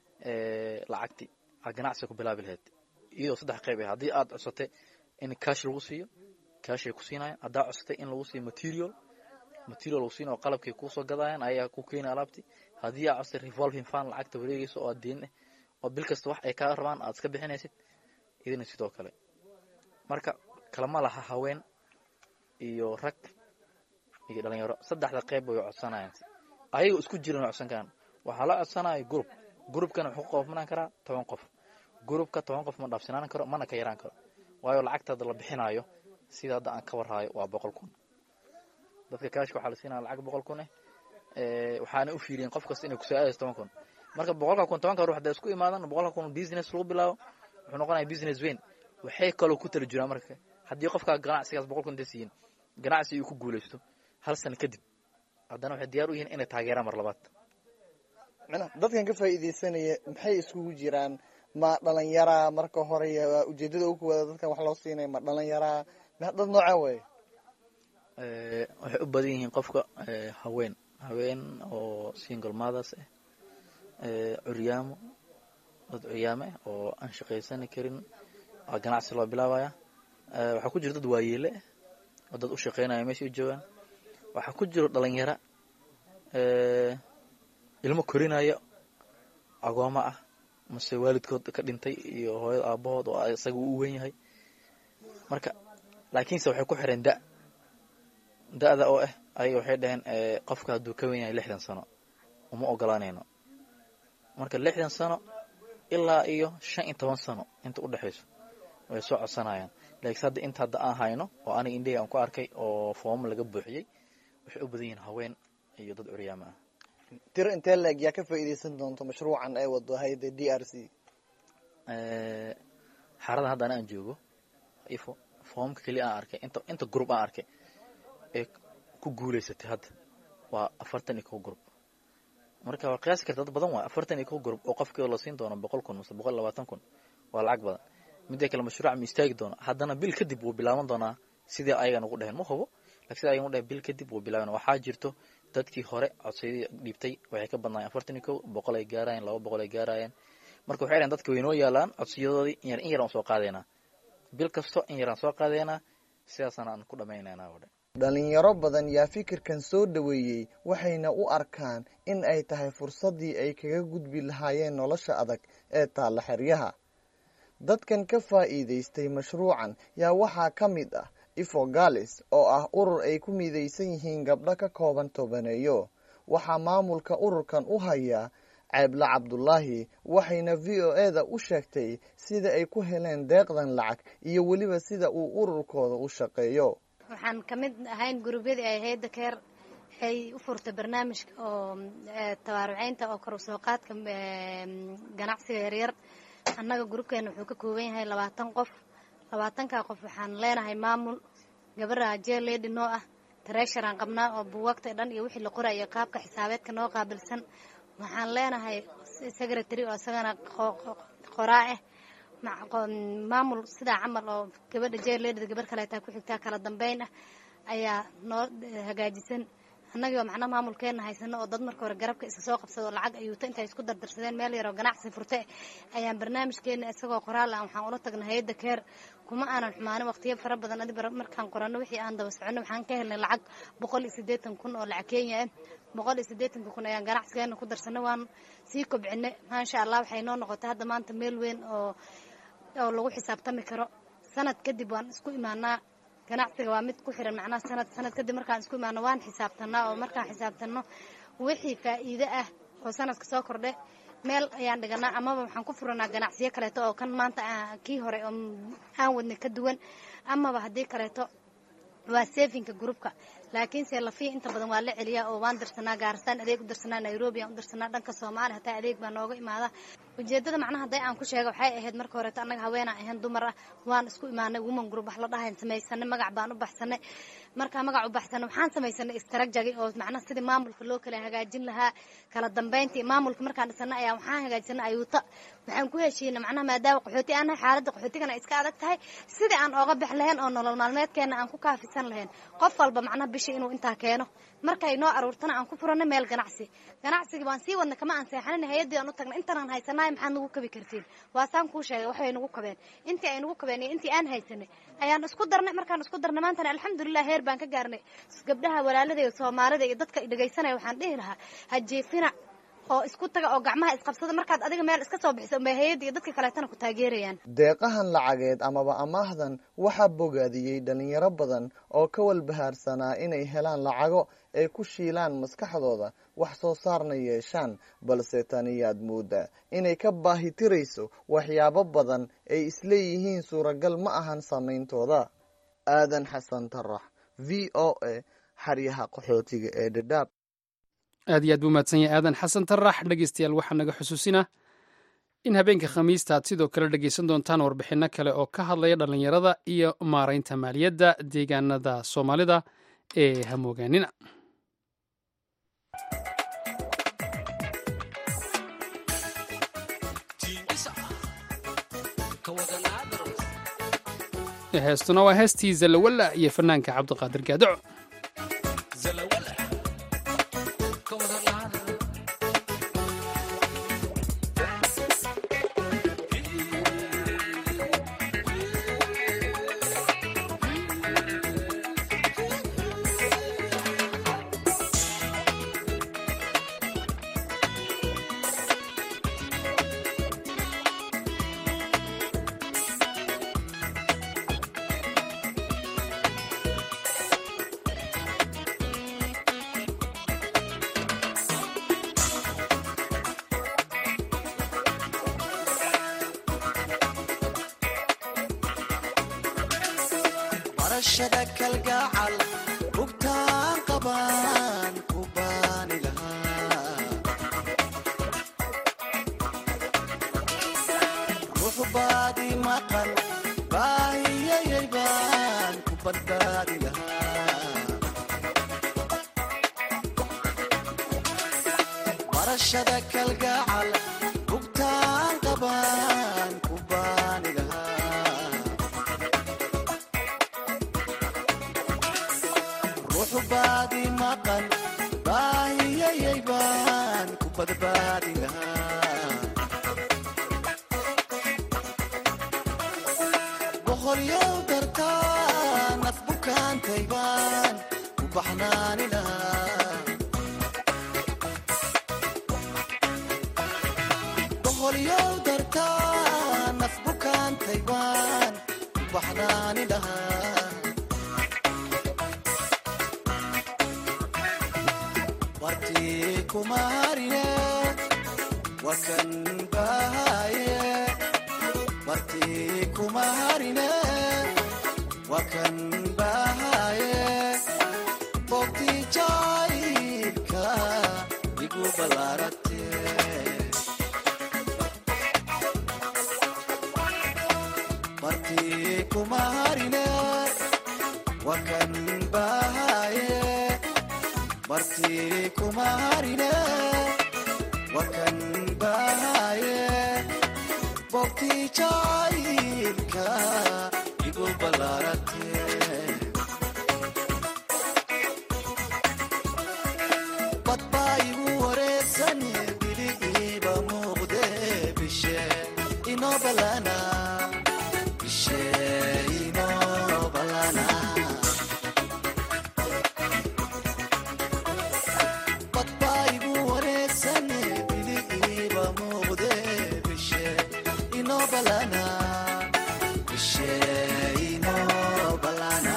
lacagti aad ganacsiga ku bilaabi lahayd iyadoo saddex qayb ah haddii aad codsatay in kaash lagu siiyo kaashay ku siinayaan haddaa codsatay in lagu siiyo material material lagu siinayo qalabkay kuusoo gadayaan ayaa ku keenaya alaabtii haddii aad codsatay revolving fund lacagta wareegaysa oo aad deen ah oo bil kasta wax ay kaa rabaan aad iska bixinaysid idina sidoo kale marka kalama laha haween iyo rag iyo dhalinyaro saddexda qayb way codsanayaan ayaga isku jiran way codsan karaan waxaa la codsanaya group groupkana wuxuu qoofnaan karaa toban qof groupka toban qof ma dhaafsinaan karo mana ka yaraan karo waayo lacagtaada la bixinayo sida hadda aan ka warhaayo waa boqol kun dadka kaashka waxaa la siinaya lacag boqol kun eh waxaana u fiiriyeen qof kasta inay kusoo aadayso toban kun marka boqolka kun tobanka ruux hadday isku imaadan boqolka kun business lagu bilaabo wuxuu noqonaya business weyn waxay kaloo ku tala jiraan marka haddii qofkaa ganacsigaas boqol kun intay siiyin ganacsi uu ku guulaysto hal sano kadib haddana waxay diyaar u yihiin inay taageeraan mar labaad dadkan ka faa'iidaysanaya maxay iskugu jiraan ma dhalinyaraa marka hore ujeedada ugu wada dadkan wax loo siinaya ma dhalinyaraa dad nooca wey waxay u badan yihiin qofka haween haween oo single mothers ah curyaamo dad curyaame ah oo aan shaqaysani karin ganacsi loo bilaabaya waxaa ku jira dad waayeele ah oo dad u shaqaynaya meesha u joogaan waxaa ku jiro dhalinyara ilmo korinaya agooma ah mase waalidkood ka dhintay iyo hooyada aabahood oo isaga u wen yahay marka laakiinse waxay ku xireen da da-da oo ah ayaga waxay dhaheen qofka hadduu ka wen yahay lixdan sano uma ogolaanayno marka lixdan sano ilaa iyo shan iyo toban sano inta u dhexayso way soo codsanayaan laakiinse hadda inta hadda aan hayno oo aniga indhahey aan ku arkay oo fooma laga buuxiyey waxay u badan yihiin haween iyo dad curyaama ah tiro intee leeg yaa ka faa'iidaysan doonto mashruucan ay wado hayda d r c xaradan hadda ana aan joogo ifo foomka keliya aan arkay inta inta group aan arkay ee ku guulaysatay hadda waa afartan iyo kow group marka waa qiyaasi karta dad badan waay afartan iyo kow group oo qofkii la siin doono boqol kun mase boqol labaatan kun waa lacag badan midda kale mashruuca ma istaagi doono haddana bil kadib wuu bilaaban doonaa sidii ayagan ugu dheheen ma hubo lakin sida ayagan u dheheen bil kadib wuu bilaaban waxaa jirto dadkii hore codsayadii dhiibtay waxay ka badnaayeen afartan iyo kow boqol ay gaarayeen laba boqol ay gaarayeen marka waxay dhaheen dadka waynoo yaalaan codsiyadoodii in yar in yaraan soo qaadeynaa bil kasto in yaraan soo qaadeynaa sidaasana aan ku dhammaynaynaa oo dhan dhalinyaro badan yaa fikirkan soo dhoweeyey waxayna u arkaan in ay tahay fursaddii ay kaga gudbi lahaayeen nolosha adag ee taalla xeryaha dadkan ka faa'iidaystay mashruucan yaa waxaa ka mid ah ifo galis oo ah urur ay ku midaysan yihiin gabdho ka kooban tobaneeyo waxaa maamulka ururkan u hayaa ceebla cabdulaahi waxayna v o e da u sheegtay sida ay ku heleen deeqdan lacag iyo weliba sida uu ururkooda u shaqeeyo waxaan ka mid ahayn gurubyadii ay hayadda keer waxay u furtay barnaamijka oo tabaaruceynta oo kor usoo qaadka ganacsiga yaryar annaga gurubkeena wuxuu ka kooban yahay labaatan qof labaatankaa qof waxaan leenahay maamul gabara jeeledi noo ah tareesharaan qabnaa oo buugaagta dhan iyo wixii la qorayo qaabka xisaabeedka noo qaabilsan waxaan leenahay secretary oo isagana qoraa ah maamul sidaa camal oo gabadha jeerleedhada gabar kaleetaa ku xigtaa kala dambeyn ah ayaa noo hagaajisan annagii oo macnaha maamulkeena haysano oo dad marka hore garabka iska soo qabsado oo lacag ayuuta intay isku dardarsadeen meel yaroo ganacsi furte ayaan barnaamijkeena isagoo qoraal ah waxaan ula tagnay hay-adda keer kuma aanan xumaanin waqtiyo fara badan adi markaan qoranno wixii aan daba soconno waxaan ka helnay lacag boqol iyo siddeetan kun oo lacag kenya ah boqol iyo siddeetanka kun ayaan ganacsigeena ku darsanay waan sii kobcinay maasha allah waxay noo noqotay hadda maanta meel weyn oo oo lagu xisaabtami karo sanad kadib waan isku imaanaa ganacsiga waa mid ku xiran macnaha sanad sanad kadib markaan isku imaano waan xisaabtanaa oo markaan xisaabtanno wixii faa'iide ah oo sanadka soo kordhe meel ayaan dhiganaa amaba waxaan ku furanaa ganacsiyo kaleeto oo kan maanta kii hore oo aan wadnay ka duwan amaba haddii kaleeto waa sefinka groupka laakiinse lafiya inta badan waa la celiyaa oo waan dirsanaa gaaristaan adeeg u dirsanaa nairobi aan u dirsanaa dhanka soomaaliya hataa adeeg baa nooga imaada ujeedada macnaha hadday aan ku sheega waxay ahayd marka horeeto annaga haweenaan ahayn dumar ah waan isku imaanay woman group wax la dhahayn samaysanay magac baan u baxsanay markaa magac u baxsanay waxaan samaysanay istrajagi oo macnaha sidii maamulka loo kala hagaajin lahaa kala dambeyntii maamulka markaan dhisanay ayaa waxaan hagaajisanay ayuuta waxaan ku heshiinay macnaha maadaama qaxooti aan nahay xaaladda qaxootigana ay iska adag tahay sidii aan ooga bix lahayn oo nolol maalmeedkeena aan ku kaafisan lahayn qof walba macnaha bishii inuu intaa keeno markay noo aruurtana aan ku furanay meel ganacsi ganacsigii waan sii wadnay kama aan seexanin hay-addii aan u tagnay intanaan haysanaay maxaad nagu kabi kartiin waasaan kuu sheegay waxbay nagu kabeen intii ay nagu kabeen iyo intii aan haysanay ayaan isku darnay markaan isku darnay maantana alxamdulilah heer baan ka gaarnay gabdhaha walaalada iyo soomaalida iyo dadka dhegaysanaya waxaan dhihi lahaa ha jeefina oo isku taga oo gacmaha isqabsada markaad adiga meel iska soo bixiso unbay hay-adda iyo dadka kaleetana ku taageerayaan deeqahan lacageed amaba amaahdan waxaa bogaadiyey dhalinyaro badan oo ka walbahaarsanaa inay helaan lacago ay ku shiilaan maskaxdooda wax soo saarna yeeshaan balse taniyaad moodaa inay ka baahi tirayso waxyaabo badan ay isleeyihiin suuragal ma ahan samayntooda aadan xasan tarax v o a xaryaha qaxootiga ee dhadhaab aad iyo aad buu mahadsan yahay aadan xasan tarax dhegeystayaal waxaa naga xusuusinaa in habeenka khamiista aad sidoo kale dhegeysan doontaan warbixinno kale oo ka hadlaya dhallinyarada iyo maaraynta maaliyadda deegaanada soomaalida ee hamoogaanina heestuna waa heestii zalawalla iyo fanaanka cabdiqaadir gaadaco kalgacal bugtaan qabaan ku baani lahaa boqolyow dartaa naf bukaantaybaan ku baxnaanina boqolyow dartaa naf bukaantaybaan ku baxnaani lahaa wartii kuma harine wakan bahaye wartii kuma harine wakan bahaye bogtii jaayibka igu ballaarate martii kuma harine wakan bahaye martii kuma harine wakan bahaye bogtii jaayibka igu ballaarate badbaa igu wareegsan bili iiba muuqde bishe inoo ballana bishe inoo ballana badbaa igu wareegsan bili iiba muuqde bishe inoo ballana bishe inoo ballana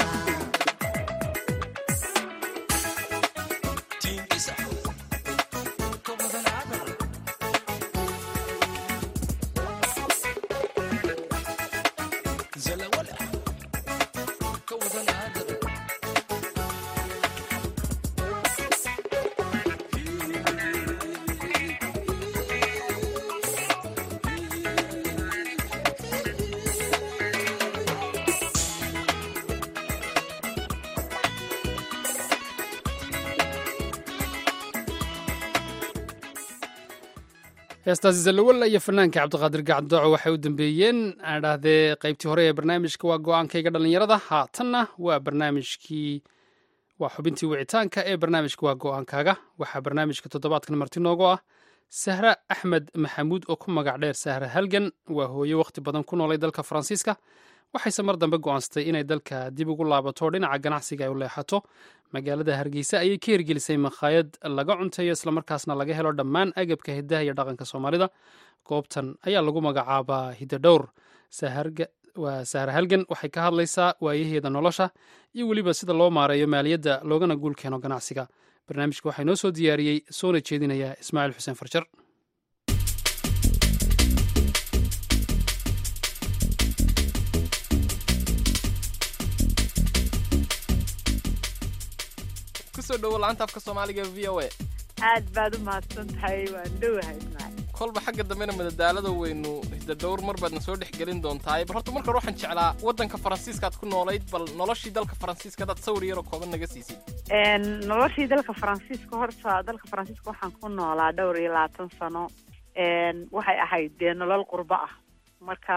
heestaasi zallawalla iyo fanaanka cabdiqaadir gacdooco waxay u dambeeyeen aan idhaahdee qaybtii hore ee barnaamijka waa go-aankayga dhallinyarada haatanna waa barnaamijkii waa xubintii wicitaanka ee barnaamijka waa go-aankaaga waxaa barnaamijka toddobaadkan marti noogu ah sahra axmed maxamuud oo ku magac dheer sahra halgan waa hooye wakhti badan ku noolay dalka faransiiska waxayse mar dambe go'aansatay inay dalka dib ugu laabato dhinaca ganacsiga ay u leexato magaalada hargeysa ayay ka hirgelisay makhaayad laga cunteeyo islamarkaasna laga helo dhammaan agabka hidaha iyo dhaqanka soomaalida goobtan ayaa lagu magacaabaa hidadhowr waa sahra halgan waxay ka hadlaysaa waayaheeda nolosha iyo weliba sida loo maareeyo maaliyadda loogana guul keeno ganacsiga barnaamijka waxaa inoo soo diyaariyey soona jeedinaya ismaaciil xuseen farjar kusoo dhowo laanta afka soomaaliga v o a aad baad u mahadsan tahay waan dhowahay ismaaciil kolba xagga dambena madadaalada weynu hidadhowr mar baadna soo dhex gelin doontaay bal horta marka hore waxaan jeclaa waddanka faransiiskaad ku noolayd bal noloshii dalka faransiiska hadaad sawir yaroo kooban naga siisid noloshii dalka faransiiska horta dalka faransiiska waxaan ku noolaa dhowr iyo labaatan sano waxay ahayd dee nolol qurbo ah marka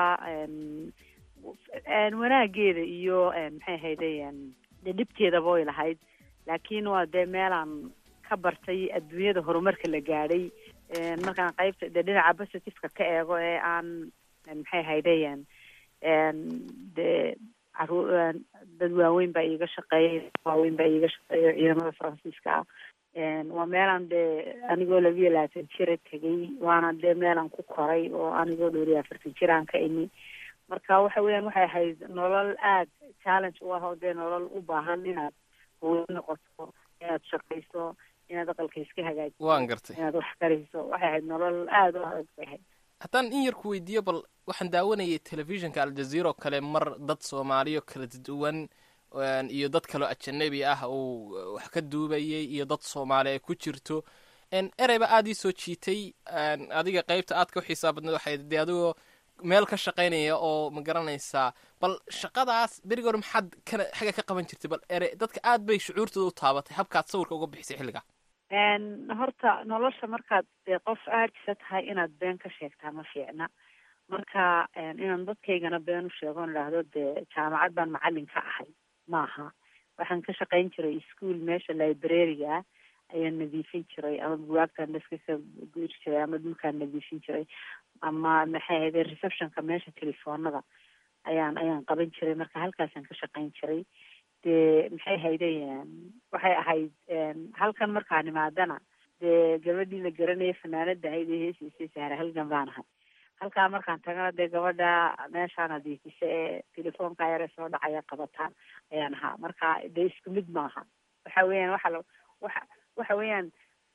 wanaageeda iyo maxay ahayde dee dhibteedaba way lahayd laakiin waa dee meelaan ka bartay adduunyada horumarka la gaadhay markaan qaybta dee dhinaca positiveka ka eego ee aan maxay ahaydayan dee caru dad waaweyn baa iiga shaqeeyay waaweyn baa iiga shaqeeya ciidamada faransiiska ah waa meelaan dee anigoo labiyo labaatan jira tegay waana dee meelaan ku koray oo anigoo dhowr iyo afartan jiraan ka imi marka waxa weeyaan waxay ahayd nolol aad challenge u ah oo dee nolol u baahan inaad hooyo noqoto inaad shaqayso inaad aqalka iska hagaajiso waan gartay inaad wax kariso waxay ahayd nolol aada u adag bay ahayd haddaan in yar ku weydiiyo bal waxaan daawanayay telefishinka aljazeera oo kale mar dad soomaaliyo kala duwan iyo dad kaloo ajanabi ah uu wax ka duubayay iyo dad soomaali ay ku jirto ereyba aada ii soo jiitay adiga qeybta aad ka xiisaa badneed waxay dee adigoo meel ka shaqaynaya oo ma garanaysaa bal shaqadaas berigi hore maxaad kana xagga ka qaban jirtay bal ere dadka aad bay shucuurtooda u taabatay habkaad sawirka uga bixisay xilliga horta nolosha markaad dee qof aadisa tahay inaad been ka sheegtaa ma fiicna marka inaan dadkaygana been u sheego on idhaahdo dee jaamacad baan macalin ka ahay maaha waxaan ka shaqayn jiray ischool meesha librariga ah ayaan nadiifin jiray ama bugaagtaan daska ka guuri jiray ama dhulkaan nadiifin jiray ama maxay ahayde receptionka meesha telefoonada ayaan ayaan qaban jiray marka halkaasaan ka shaqayn jiray dee maxay haydeen waxay ahayd halkan markaan imaadana dee gabadhii la garanaya fanaanada ahayd ee heesiisay sahra halgan baan ahay halkaa markaan tagana dee gabadha meeshaan adiifisa ee telefoonka yare soo dhacaya qabataan ayaan ahaa marka dee isku mid maaha waxa weeyaan waxa la waxa waxa weeyaan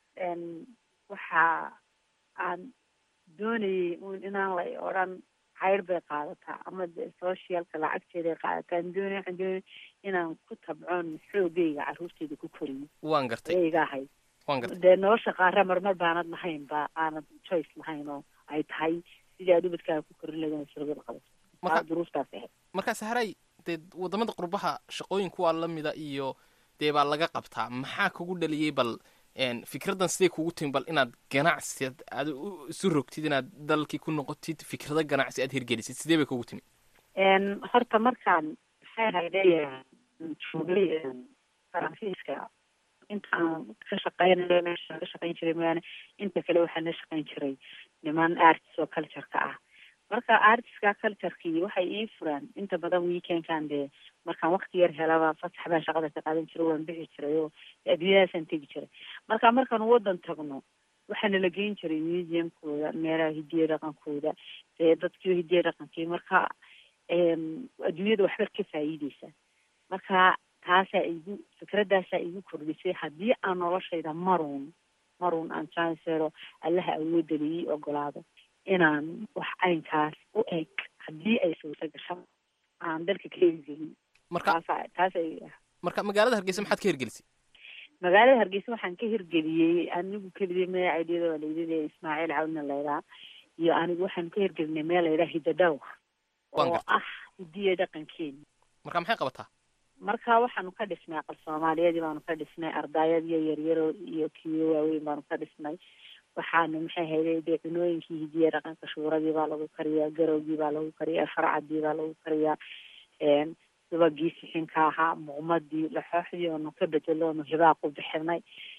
waxa aan doonayay un inaan la odhan cayr bay qaadataa ama de socialka lacagteeday qaadataa aan doonay waxaan doonay inaan ku tabcoon xoogayga carruurteyda ku koriyo waan gartay ayayga ahayd waan gartay dee nolosha qaara marmar baanad lahayn ba aanad choice lahayn oo ay tahay sidii aad ubadkaaga ku korin lahayd surgada qabato Marka- Aa, duruuftaas ahayd markaa sahray dee wadamada qurbaha shaqooyin kuwaa lamida iyo dee baa laga qabtaa maxaa kugu dhaliyey bal een, fikraddan sidee kugu timi bal inaad ganacsi aad u- isu rogtid inaad dalkii ku noqotid fikrado ganacsi aad hirgelisid sidee bay kugu timi Een, horta markaan maxay hayday joogay een, faransiiska intaan ka shaqeynayo meeshaan ka shaqeyn jiray mooyaane inta kale waxaan la shaqeyn jiray niman artist oo culture-ka ah marka artistka culture-kii waxay ii furaan inta badan weekendkan dee markaan waqti yar helaba fasax baan shaqada ka qaadan jiray waan bixi jiray oo adduunyadaasaan tegi jiray marka markaan wadan tagno waxaana la geyn jiray museumkooda meelaha hidiya dhaqankooda dee dadkii hidiya dhaqankii marka een, adduunyada waxba ka faa'iideysa marka taasaa igu fikradaasaa igu kordhisay haddii aan noloshayda maruun maruun aan chancelo allaha awoodda ii ogolaado inaan wax caynkaas u eg haddii ay suurta gasho aan dalka ka hirgelin marka taasa taasay marka magaalada hargeysa maxaad ka hirgelisay magaalada hargeysa waxaan ka hirgeliyey anigu keligii meel aidiyada waa laydada ismaaciil cawdna laydhaa iyo anigu waxaan ka hirgelinay meel laydhaa hidadhowr Waan oo gartay. ah hidiya dhaqankeena marka maxay qabataa marka waxaanu ka dhisnay aqal soomaaliyeedii baanu ka dhisnay ardayadiyo yaryaro iyo kiyo waaweyn baanu ka dhisnay waxaanu maxay hayday dee cunooyinkii hidiya dhaqanka shuuradii baa lagu kariyaa garowgii baa lagu kariyaa farcadii baa lagu kariyaa een subagii sixinka ahaa muuqmadii laxooxdii oonu ka bedelo oonu hibaaq u bixinay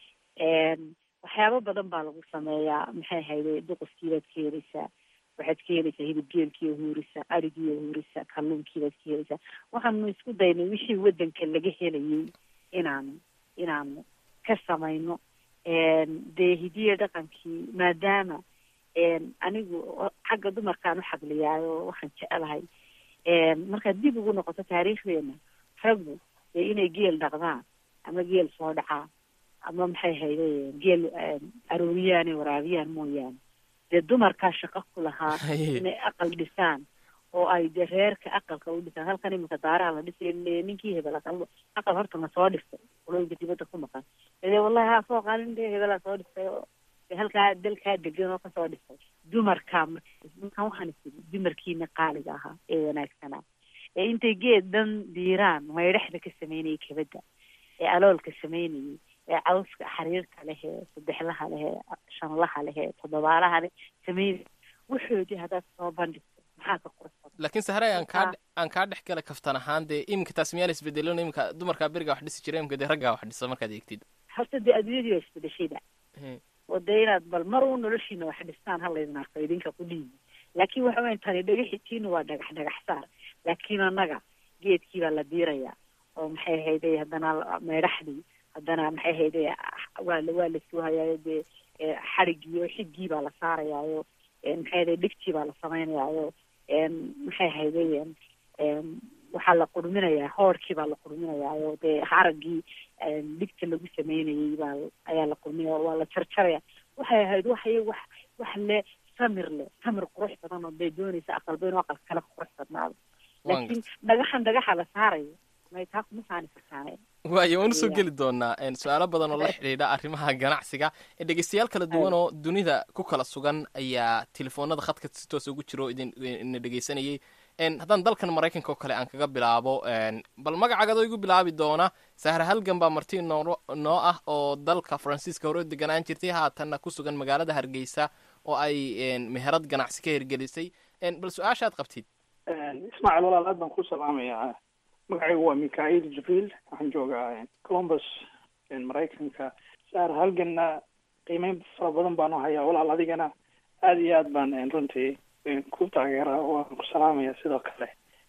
een waxyaabo badan baa lagu sameeyaa maxay hayday duquskiibaad ka heleysaa waxaad ka heleysaa hilibgeelkii oo huurisa arigii oo huurisa kalluunkiibaad ka heleysaa waxaanu isku daynay wixii wadanka laga helayay inaanu inaanu ka samayno een dee hidiya dhaqankii maadaama een anigu o- xagga dumarkaan u xagliyaayo waxaan jecelahay een markaad dib ugu noqoto taariikhdeena raggu dee inay geel dhaqdaan ama geel soo dhacaan ama maxay hayday geel een, arooriyaan iyo waraabiyaan mooyaane dee dumarkaa shaqo ku lahaa Haye. inay aqal dhisaan oo ay dee reerka aqalka u dhisaan halkan imika daaraha la dhisay le- ninkii hebel aqal aqal horta ma soo dhistay qolooyinka dibadda ku maqan dee wallahi haa soo qaalin dee hebelaa soo dhistay oo dee halkaa dalkaa degan oo kasoo dhistay dumarkaa marka markaan waxaan isiri dumarkiina qaaliga ahaa ee wanaagsanaa ee intay geed dhan diiraan maydhaxda ka sameynayay kabadda ee aloolka sameynayay ee cawska xariirka leh ee saddexlaha leh ee shanlaha leh ee toddobaalaha leh sameynay wuxoodii haddaad soo bandhigto maxaa ka qurxan laakiin sahray aan kaa Marka- aan kaa dhex gala kaftan ahaan dee iminka taas miyaan isbedelin iminka dumarkaa berigaa wax dhisi jira iminka dee raggaa wax dhisa markaad eegtid horta dee adduunyadii waa isbedeshayda He. oo dee inaad bal mar uu noloshiina wax dhistaan ha laydin arko idinka ku dhiibi laakiin waxa weyan tani dhagaxiitiina waa dhagax dhagax saar laakiin annaga geedkii baa la diirayaa oo maxay hayday haddana la- meydhaxdii haddana maxay hayday waa la waa la suuhayaayo dee eh, xadhigii oo xigii baa la saarayaayo eh, maxay hayday dhigtii baa la samaynayaayo em, maxay hayday em, em, waxaa la qurminayaa hoorkii baa la qurminayaayo dee haragii em, dhigta lagu sameynayay baa ayaa la qurminaya waa la jarjaraya waxay ahayd waxay wax wax le samir le samir qurux badan oo bay doonaysa aqalba inuu aqalka kale qurux badnaado Waan laakiin dhagaxan dhagaxa la saarayo may taa kuma saani kartaane waayo waan usoo Yeah. geli doonaa een, su-aalo badan oo la xidhiidha arrimaha ganacsiga ee dhegeystayaal kala duwan oo dunida ku kala sugan ayaa telefoonada khadka si toos ugu jiro oo idin ina dhegeysanayay een, haddaan dalkan maraykanka oo kale aan kaga bilaabo een, bal magacaagadoo igu bilaabi doona sahra halgan baa marti noo noo ah oo dalka faransiiska hore u deganaan jirtay haatanna ku sugan magaalada hargeysa oo ay een, meherad ganacsi ka hirgelisay een, bal su-aashaad qabtid ismaaciil walaal aad baan ku salaamayaa magacaygu waa mikail jibriil waxaan joogaa columbus maraykanka saar halganna qiimeyn fara badan baan u hayaa walaal adigana aad iyo aad baan runtii ku taageeraa waan ku salaamaya sidoo kale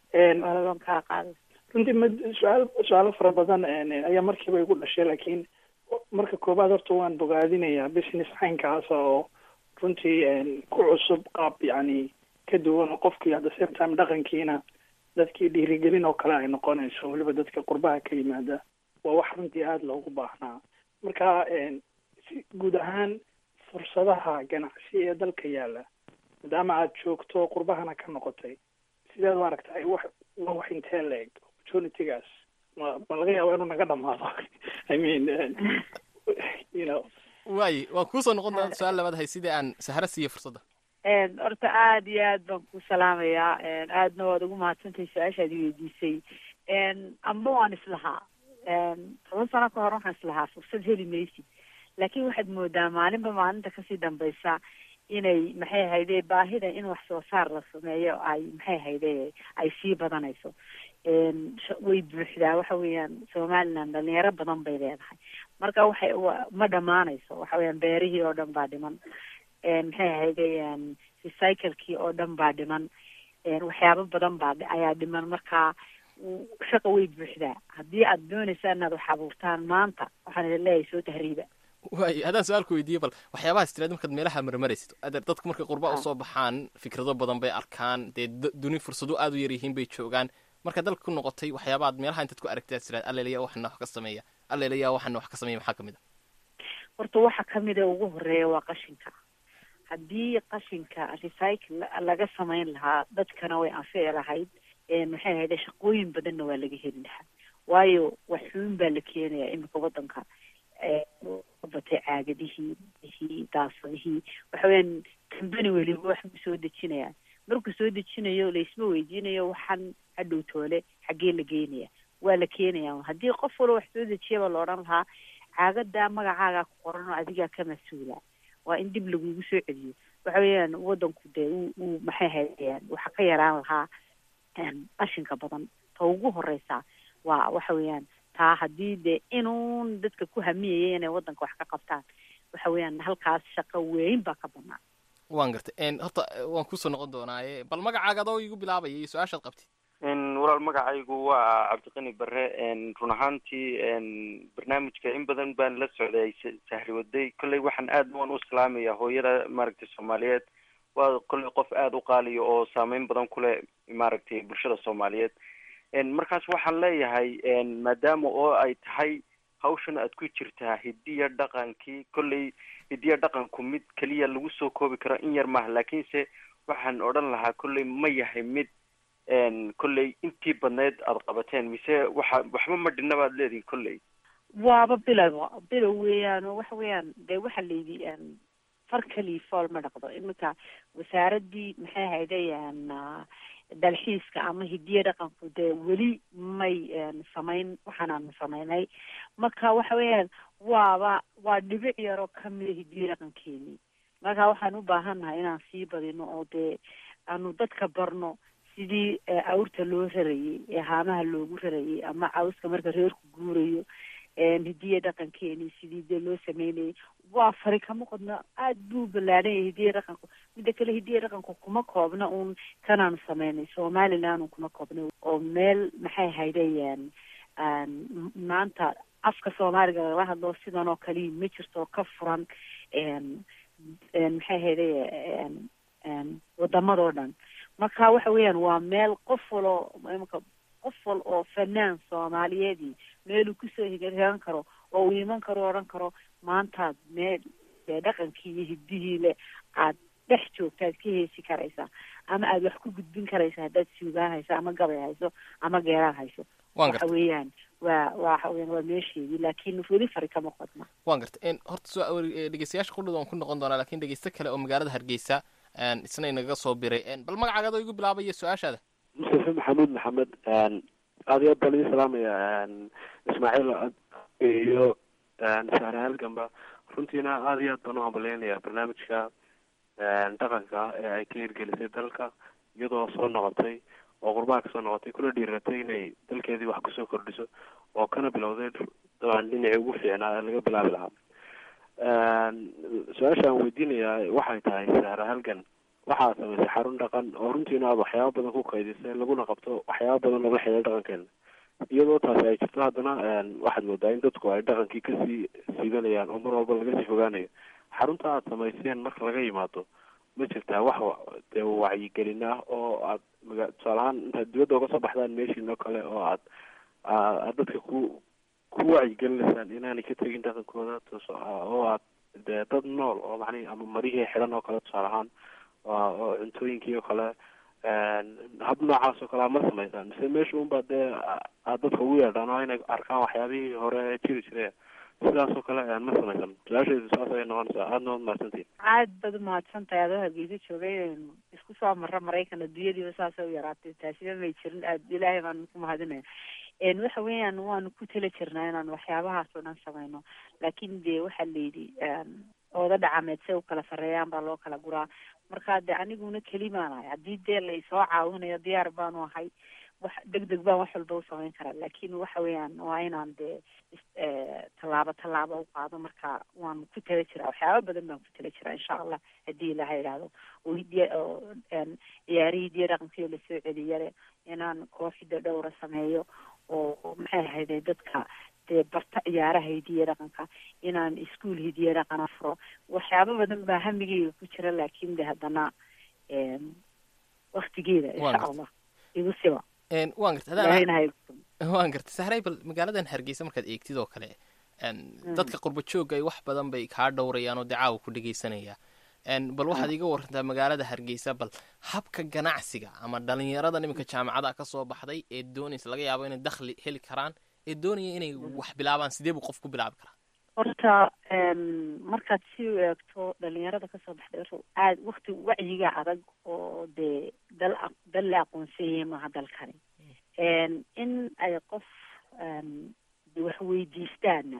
waan kaa qaaday runtii ma su-aal su-aalo fara badan ayaa markiiba igu dhashay laakiin marka koobaad horta waan bogaadinayaa business caynkaasa oo runtii ku cusub qaab yacni ka duwan oo qofkii at the same time dhaqankiina dadkii dhiirigelin oo kale ay noqonayso weliba dadka qurbaha ka yimaada waa wax runtii aada loogu baahnaa marka si guud ahaan fursadaha ganacsi ee dalka yaalla maadaama aad joogto qurbahana ka noqotay sideed u aragtahay wax waa wax intee la-eg opportunitygaas ma ma laga yaaba inuu naga dhamaado i mean you know waaye waan kuusoo noqon doonaa su-aal labaad hay sidii aan saharo siiyo fursadda horta aada iyo aad baan ku salaamayaa aadna waad ugu mahadsantahay su-aashaad i weydiisay amba waan islahaa toban sano ka hor waxaan islahaa fursad heli maysid laakiin waxaad moodaa maalinba maalinta kasii dambaysa inay maxay ahayde baahida in wax soo saar la sameeyo ay maxay ahayde ay sii badanayso way buuxdaa waxa weeyaan somaliland dhalinyaro badan bay leedahay marka waxay ma dhamaanayso waxa weeyaan beerihii oo dhan baa dhiman maxay ahayde recyclekii oo dhan baa dhiman waxyaabo badan baa ayaa dhiman marka shaqa way buuxdaa haddii aad doonaysa inaad wax abuurtaan maanta waxaan idin leeyahay soo tahriiba waay haddaan su-aalku weydiiye bal waxyaabahaas tiraad markaad meelaha marmaraysid adeer dadku markay qurba usoo baxaan fikrado badan bay arkaan dee duni fursado aada u yar yihiin bay joogaan marka dalka ku noqotay waxyaabaad meelaha intaad ku aragtay aad tiraad allelaya waxana wax ka sameeya allelaya waxana wax ka sameeya maxaa kamid a horta waxa kamid a ugu horeeya waa qashinka haddii qashinka recycle laga samayn lahaa dadkana way anfici lahayd maxay ahayde shaqooyin badanna waa laga heli lahaa waayo waxuun baa la keenayaa imika wadanka batay caagadihii bihii daasadihii waxa weyaan kambani weliba wax buu soo dejinayaa markuu soo dejinayo laisma weydiinayo waxaan hadhow toole xaggee la geynaya waa la keenaya haddii qof walba wax soo dejiyaba la odhan lahaa caagadaa magacaagaa ku qoran oo adigaa ka mas-uula waa in dib lagugu soo celiyo waxa weeyaan wadanku dee u uu maxay hayaan waxa ka yaraan lahaa qashinka badan ta ugu horeysa waa waxa weeyaan taa haddii dee inuun dadka ku hamiyaya inay wadanka wax ka qabtaan waxa weeyaan halkaas shaqo weyn baa ka banaan waan gartay horta waan kusoo noqon doonaaye bal magacaaga adoo igu bilaabaya iyo su-aashaad qabtid walaal magacaygu waa cabdiqani bare run ahaantii barnaamijka in badan baan la socday sahri waday kolley waxaan aad waan u islaamaya hooyada maaragtay soomaaliyeed waa kolley qof aada u qaaliya oo saameyn badan kuleh maaragtay bulshada soomaaliyeed markaas waxaan leeyahay maadaama oo ay tahay hawshan aad ku jirtaa hidiya dhaqankii kolley hidiya dhaqanku mid keliya lagu soo koobi karo in yar maaha laakiinse waxaan odhan lahaa kolley ma yahay mid kolley intii badneyd aada qabateen mise waxa waxba ma dhinna baad leedihin kolley waaba bilow bilow weeyaan oo waxa weeyaan dee waxa layidhi far kaliya fool ma dhaqdo iminka wasaaradii maxay haydayaan dalxiiska ama hidiya dhaqanku dee weli may samayn waxaanaanu samaynay marka waxa weeyaan waaba waa dhibic yaroo kamida hidiya dhaqankeenii marka waxaan u baahannahay inaan sii badino oo dee aanu dadka barno sidii awrta loo rarayay ee haamaha loogu rarayay ama cawska marka reerku guurayo hidiya dhaqankeenii sidii dee loo sameynayay waa fari kama qodno aada buu ballaadhan yahay hidiya dhaqanku midda kale hidiya dhaqanku kuma koobna uun kanaanu sameynay somaliland un kuma koobna oo meel maxay haydayaan maanta afka soomaaliga lagala hadlo sidan oo kaliya ma jirto oo ka furan maxay hayday wadamadoo dhan marka waxa weeyaan waa meel qof walo imaka qof wal oo fanaan soomaaliyeedii meeluu kusoo higan karo oo uu iman karo o odhan karo maantaad meel dee dhaqankii iyo hidihii le aad dhex joogta aad ka heesi karaysaa ama aad wax ku gudbin karaysa haddaad suugaan hayso ama gabay hayso ama geeraan hayso waxa weeyaan waa waxa weyan waa meesheedii laakiin weli fari kama qodna waan gartay horta so dhegeystayaasha qudhada waan ku noqon doonaa lakin dhegeysto kale oo magaalada hargeysa isna inaga soo biray bal magacaaga adoo igu bilaabaya su-aashaada mustafa maxamuud maxamed aad iyo aad baan idin salaamaya ismaaciil iyo sahre halgamba runtiina aada iyo aad baan u hambaleynayaa barnaamijka dhaqanka ee ay ka hirgelisay dalka iyadoo soo noqotay oo qurbaha kasoo noqotay kuna dhiiratay inay dalkeedii wax kusoo kordhiso oo kana bilowday dabcan dhinacii ugu fiicnaa ee laga bilaabi lahaa su-aasha aan weydiinayaa waxay tahay sahre halgan waxaad samaysay xarun dhaqan oo runtiina aad waxyaaba badan ku kaydisay laguna qabto waxyaaba badan oo la xidhiidha dhaqankeena iyadoo taasi ay jirto haddana waxaad moodaa in dadku ay dhaqankii kasii siidanayaan oo mar walba laga sii fogaanayo xarunta aad samayseen marka laga yimaado ma jirtaa wax dee wacyigelin ah oo aad maga tusaale ahaan intaad dibadda uga soo baxdaan meeshiin oo kale oo aad aad dadka ku ku wacyigelinaysaan inaanay ka tegin dhaqankooda oo aad dee dad nool oo macnihi ama marihii xidhan oo kale tusaale ahaan oo cuntooyinkii oo kale hab noocaas oo kale a ma samaysaan mise meesha unbaa dee aad dadka ugu yeedhaan oo inay arkaan waxyaabihii hore jiri jire sidaas oo kale ma samaysan su-aashaydu saas ayay noqonaysaa aadna waad mahadsantihin aad baad umahadsantahay adoo hargeysa joogay isku soo marra maraykan adduunyadiiba saasa u yaraatay taasiba may jirin aad ilaahay baan ku mahadinaya waxa weeyaan waanu ku tala jirnaa inaan waxyaabahaas oo dhan samayno laakiin dee waxaa la yidhi ooda dhacameed se u kala sarreeyaan baa loo kala guraa marka de aniguna kelimaanahay haddii dee la isoo caawinayo diyaar baanu ahay wax deg deg baan wax walba u samayn karaa laakiin waxa weeyaan waa inaan dee tallaabo tallaabo u qaado marka waan ku tala jiraa waxyaaba badan baan ku tala jiraa insha allah haddii ilaha idhaahdo oo ciyaarihii diya dhaqankiyo lasoo celiyale inaan kooxida dhowra sameeyo oo maxay ahayde dadka dee barta ciyaaraha hidiya dhaqanka inaan iskuol hidiya dhaqana furo waxyaaba badan baa hamigeyga ku jira laakin de haddana waktigeeda insha allah igu siba waan garta waan garta sahray bal magaaladan hargeysa markaad eegtid oo kale dadka qurba joogga ay wax badan bay kaa dhowrayaan oo dee caawa ku dhegeysanaya bal waxaad iga warantaa magaalada hargeysa bal habka ganacsiga ama dhalinyarada iminka jaamacada ka soo baxday ee doonaysa laga yaabo inay dakhli heli karaan ee doonaya inay wax bilaabaan sidee buu qof ku bilaabi karaa horta markaad si u eegto dhalinyarada kasoo baxday horta aad wakti wacyiga adag oo dee dal dal la aqoonsanyay maaha dalkani in ay qof wax weydiistaana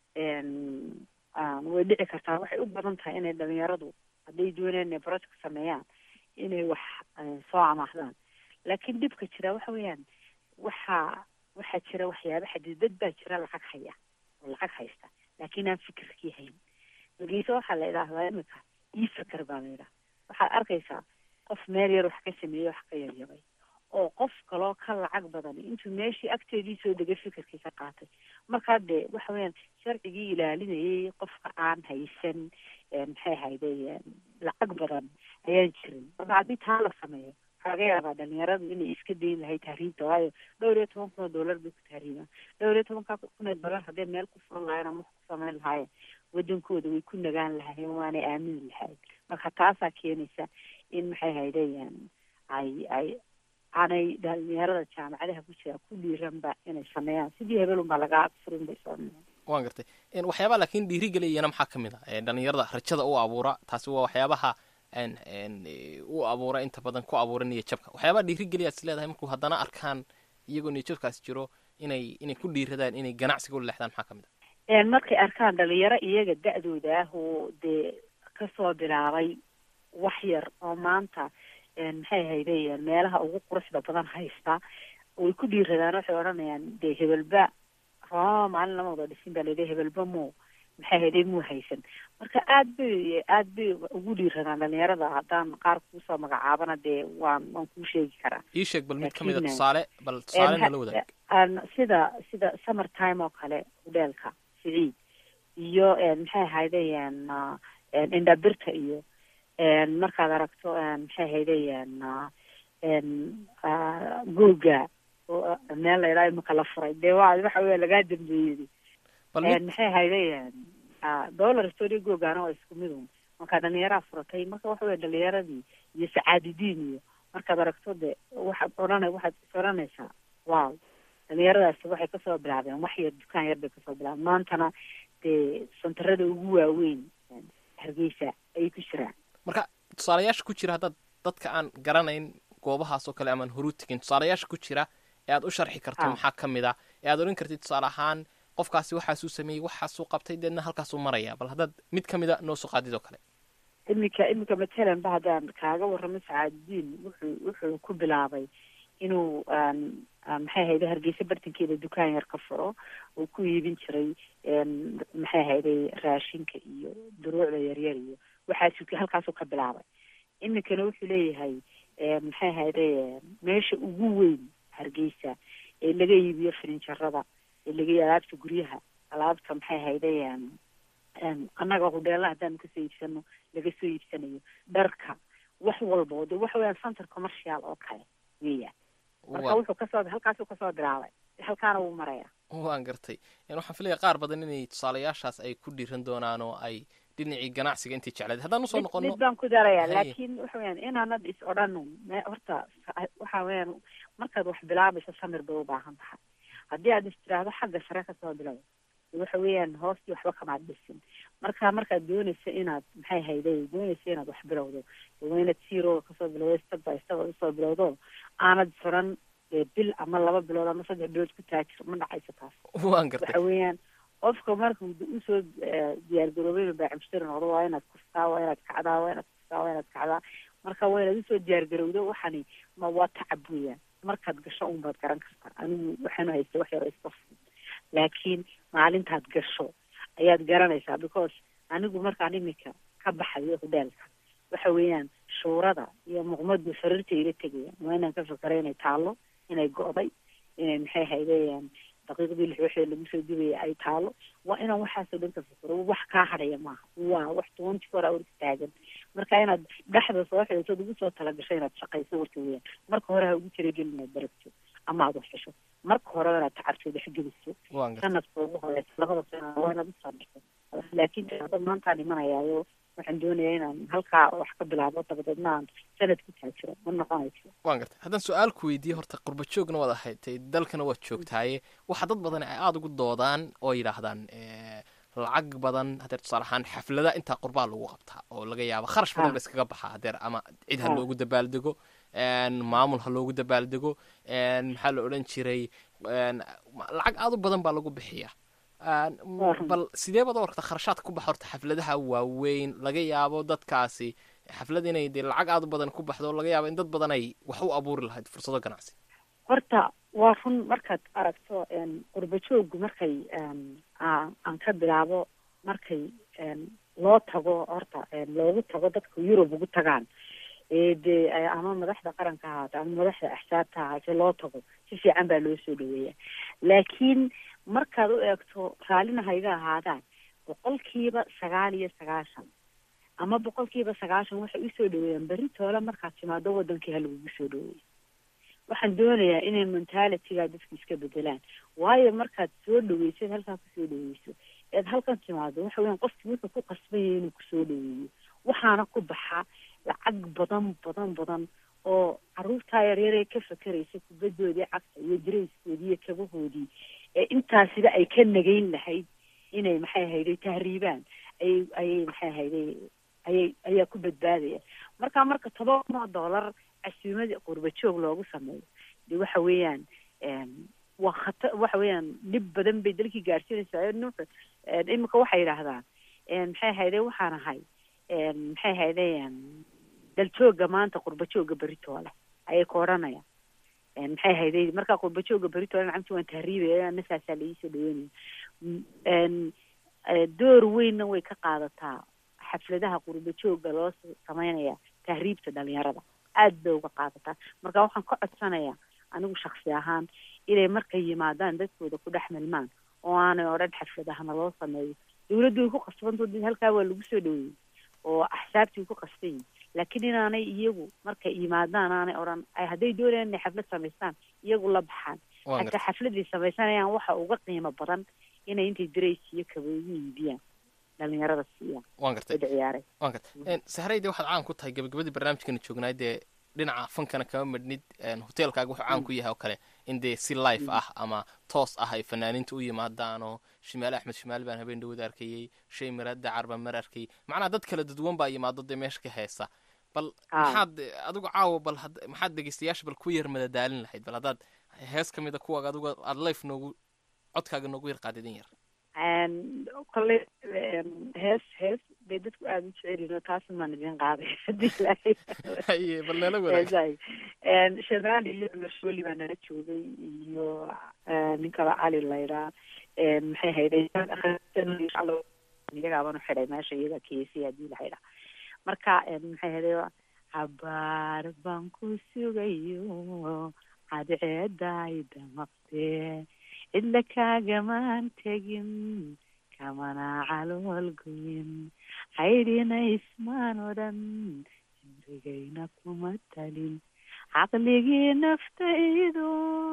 way dhici kartaa waxay u badan tahay inay dhalinyaradu hadday doonayaan inay project sameeyaan inay wax soo amaahdaan laakiin dhibka jira waxa weeyaan waxaa waxaa jira waxyaaba xadiidad baa jira lacag haya oo lacag haysta laakiin aan fikirkii hayn hargeysa waxaa la idhaahdaa imika ii fikir baa la yidhaha waxaad arkaysaa qof meel yar wax ka sameeyey wax ka yaryabay oo qof kaloo ka lacag badan intuu meeshii agteedii soo degay fikirkii ka qaatay markaa dee waxa weeyaan sharcigii ilaalinayay qofka aan haysan maxay hayday lacag badan ayaan jirin marka haddii taa la sameeyo waxaa laga yaabaa dhalinyaradu inay iska dayn lahay tahriibta waayo dhowr iyo toban kun oo dollar bay ku tahriibaan dhowr iyo tobanka kun oo dollar hadday meel ku furan lahayen ama wax ku samayn lahaayeen wadankooda way ku nagaan lahaayeen waanay aamini lahayen marka taasaa keenaysa in maxay haydayaan ay ay aanay dhalinyarada jaamacadaha ku jira ku dhiiranba inay sameeyaan sidii hebelun baa lagaa furin bay soo waan gartay waxyaabaa laakiin dhiirigeliyana maxaa ka mid ah dhalinyarada rajada u abuura taasi waa waxyaabaha u abuura inta badan ku abuura niya jabka waxyaabaha dhiirigeliyaad is leedahay markuu haddana arkaan iyagoo niya jabkaas jiro inay inay ku dhiiradaan inay ganacsiga u leexdaan maxaa ka mid ah markay arkaan dhalinyaro iyaga da-dooda ah oo dee kasoo bilaabay wax yar oo maanta maxay hayday meelaha ugu quruxda badan haysta way ku dhiiradaan waxay odhanayaan dee hebelba roma maalin lama wada dhisin baa layidhi hebelba mo maxay hayday muu haysan marka aad bay aad bay ugu dhiiradaan dhalinyarada haddaan qaar kuusoo magacaabana dee waan waan kuu sheegi karaa ii sheeg bal mid ka mid a tusaale bal tusaale nala wadaag sida sida summer time oo kale hudheelka siciid iyo maxay haydayaan indhabirta iyo markaad aragto maxay haydayaan googa meel la idhaha imika la furay dee wa waxa weya lagaa dambeeyey maxay haydayaan dollar story googana waa isku mid un markaa dhalinyaraa furatay marka waxa weya dhalinyaradii iyo sacaadidiin iyo markaad aragto de waxaad odhana waxaad is odhanaysaa wow dhalinyaradaasi waxay kasoo bilaabeen wax yar dukaan yar bay kasoo bilaabeen maantana dee santarada ugu waaweyn hargeysa ayay ku jiraan marka tusaalayaasha ku jira haddaad dadka aan garanayn goobahaas oo kale amaan horu tegin tusaalayaasha ku jira ee aad u sharxi karto maxaa ka mid ah ee aad odhan kartid tusaale ahaan qofkaasi waxaasuu sameeyey waxaasuu qabtay deedna halkaasuu maraya bal haddaad mid ka mid a noo soo qaadid oo kale iminka iminka matalan ba haddaan kaaga warramo sacaadidiin wuxuu wuxuu ku bilaabay inuu maxay hayday hargeysa bartankeeda dukaan yar ka furo uu ku iibin jiray maxay hayday raashinka iyo duruucda yaryar iyo waxaasuu halkaasuu ka bilaabay iminkana wuxuu leeyahay maxay ahayde meesha ugu weyn hargeysa ee laga iibiyo firinjarada ee laga iibiyo alaabta guryaha alaabta maxay ahayde annaga hudheela haddaanu kasoo iibsano laga soo iibsanayo dharka wax walbo de waxa weyaan center commercial oo kale weeyaan marka wuxuu kasoo halkaasuu kasoo bilaabay halkaana wuu maraya waan gartay waxaan filaya qaar badan inay tusaalayaashaas ay ku dhiiran doonaan oo ay dhinacii ganacsiga intii jecleed haddaan usoo noqono mid baan ku daraya laakiin waxa weyaan inaanad is odhan horta waxa weyaan markaad wax bilaabayso samir bay u baahan tahay haddii aad is tiraahdo xagga sare kasoo bilow waxa weeyaan hoostii waxba kamaad dhisin marka markaad doonaysa inaad maxay hayday doonaysa inaad wax bilowdo waa inaad zero kasoo bilowdo step by step aad usoo bilowdo aanad furan bil ama laba bilood ama saddex bilood ku taajir ma dhacayso taas waan gartay waxa weeyaan qofka marka usoo diyaargaroobay inuu baacimshtari noqdo waa inaad kustaa waa inaad kacdaa waa inaad kustaa waa inaad kacdaa marka waa inaad usoo diyaargarowdo waxani ma waa tacab weeyaan markaad gasho un baad garan kartaa anigu waxaanu haysta wax yaro iska fudud laakiin maalintaad gasho ayaad garanaysaa because anigu markaan iminka ka baxayo hudheelka waxa weeyaan shuurada iyo muqmadu sariirta ila tegayaan waa inaan ka fikero inay taalo inay go'day inay maxay haydeen daqiiqdii lix wixii lagu soo dubaya ay taalo waa inaan waxaasoo dhan ka fikiro wax kaa hadhaya maaha waa wax twenty four hours taagan marka inaad dhexda soo xidhatood ugu soo talagasho inaad shaqayso warka weeyaan marka hore ha ugu talagelin inaad baragto ama aad wax hesho marka hore inaad tacabto dhexgeliso sanadka ugu horeysa labada sana waa inaad usoo dhigto laakiin hadda maantaan imanayaayo waxaan doonayaa inaan halkaa wax ka bilaabo dabadeedna aan sanad ku taajiro ma noqonayso waan gartay haddaan su-aal ku weydiiye horta qurba joogna waad ahaydtay dalkana waad joogtaaye waxa dad badan ay aada ugu doodaan oo yidhaahdaan lacag badan hadeer tusaale ahaan xaflada intaa qurbaa lagu qabtaa oo laga yaabo kharash badan ba iskaga baxaa hadeer ama cid ha loogu dabaaldego maamul ha loogu dabaaldego maxaa la odhan jiray lacag aada u badan baa lagu bixiya bal sidee baad u aragtaa kharashaadka ku baxa horta xafladaha waaweyn laga yaabo dadkaasi xaflad inay dee lacag aada u badan ku baxdo laga yaabo in dad badan ay wax u abuuri lahayd fursado ganacsi horta waa run markaad aragto qurba jooggu markay aan ka bilaabo markay loo tago horta loogu tago dadka yurub ugu tagaan dee ama madaxda qaranka ahaata ama madaxda axsaabta ahaate loo tago si fiican baa loo soo dhaweeya laakiin markaad u eegto raallina hayga ahaadaan boqolkiiba sagaal iyo sagaashan ama boqolkiiba sagaashan waxay usoo dhaweeyaan berri toole markaad timaado wadankii ha lagugu soo dhaweeyo waxaan doonayaa inay mentalityga dadka iska bedelaan waayo markaad soo dhaweysad halkaa kusoo dhaweyso eed halkan timaado waxa weyan qofki wuxuu ku qasbanyay inuu kusoo dhaweeyo waxaana ku baxa lacag badan badan badan oo caruurtaa yaryaree ka fakeraysa kubaddoodii cagta iyo darayskoodii iyo kabahoodii ee intaasiba ay ka nagayn lahayd inay maxay hayday tahriibaan ayay ayay maxay hayday ayay ayaa ku badbaadaya marka marka toban kunoo dollar casuumada qurba joog loogu sameeyo de waxa weeyaan waa khata waxa weeyaan dhib badan bay dalkii gaarsiinaysaa nuuxa imika waxay yidhaahdaan maxay hayday waxaan ahay maxay hayday daljooga maanta qurba jooga beritoole ayay ka odhanayaan maxay hayday markaa qurba jooga beritoole nacamti waan tahriibaya nasaasaa laiisoo dhaweynaya door weynna way ka qaadataa xafladaha qurba jooga loo sameynaya tahriibta dhalinyarada aad bay uga qaadataa marka waxaan ka codsanayaa anigu shaksi ahaan inay markay yimaadaan dadkooda ku dhex milmaan oo aanay odhan xafladahana loo sameeyo dawladdu way ku qasbanto did halkaa waa lagu soo dhaweeyey oo axsaabtii way ku qasban yihin laakiin inaanay iyagu markay yimaadaan aanay odhan ay hadday doonayaan inay xaflad samaystaan iyagu la baxaan hataa xafladay samaysanayaan waxa uga qiimo badan inay intay darays iyo kaboogu iibiyaan dhalinyarada siiyaan waan gartay ciyaaray waan gartay sahrayde waxaad caan ku tahay gabagabadii barnaamijkana joognaay dee dhinaca fankana kama madhnid hoteelkaaga wuxuu caan ku yahay oo kale in dee si life ah ama toos ah ay fanaaniinta u yimaadaan oo shimaale axmed shimaale baan habeen dhawada arkayey shay maraada carba mar arkayey macnaha dad kala dadwan baa yimaado dee meesha ka heesa bal maxaad adigu caawa bal maxaad dhegeystayaasha bal ku yar madadaalin lahayd bal haddaad hees ka mid a kuwaaga adigu aada life noogu codkaaga noogu yar qaadidin yar kole hees hees bay dadku aada u jecelino taasun baan idin qaaday hadii ilaahay haye bal nala wadaag shanaali iyo masholi baa nala joogay iyo nin kale cali layraa maxay hayday iyagaabanu xidhay meesha iyaga keesi hadii la xidha marka maxay hayday cabaar baan ku sugayo cadceeday damaqdee cidla kaagamaan tegin kamana calool goyin caydhina ismaan odhan cimrigayna kuma talin caqligii naftaydu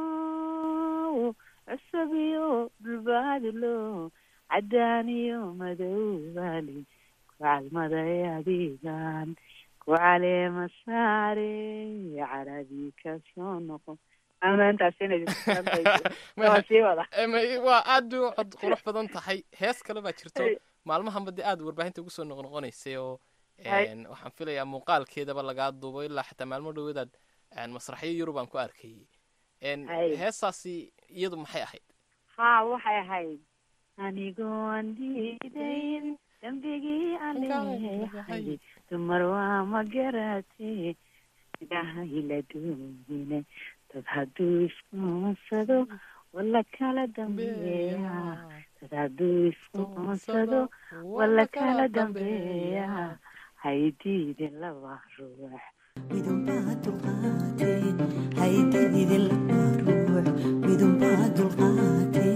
cusub iyo dhulbaadlo caddaan iyo madowbaali ku calmaday adigan ku caleema saare caradii kasoo noqon waa aad u cod qurux badan tahay hees kale baa jirto maalmahanba dee aad warbaahinta ugu soo noqnoqonaysay oo waxaan filayaa muuqaalkeedaba lagaa duubo ilaa xataa maalmo dhaweedaad masraxyo yurub aan ku arkayay heestaasi iyadu maxay ahayd ha waxay ahayd anigoon diidayn dambigii aleehay dumar waa ma garatee idahayla doogine dad hadduu iskuunsado wala kala dambeeya dad hadduu iskuunsado wala kala dambeeya haydiidin laba ruux midunbaa dulqaatee haydiidin laba ruux midunbaa dulqaatee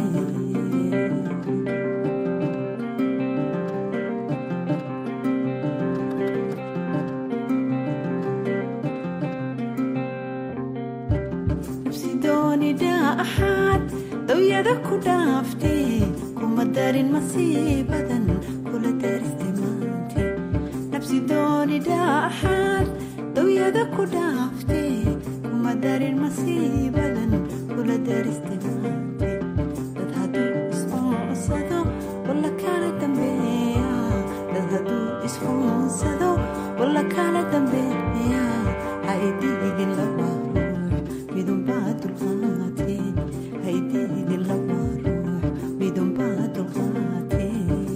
axaad dawyada ku dhaaftee kuma darin masiibadan kula dariste maante nabsi doonidhaa axaad dawyada ku dhaaftee kuma darin masiibadan kula dariste maante dad hadduu isfuunsado wala kala dambeeya dad hadduu isfuunsado wala kala dambeeya haididin laba ruux midunbaa dulqaatee haydidin laba ruux midunbaa dulqaatee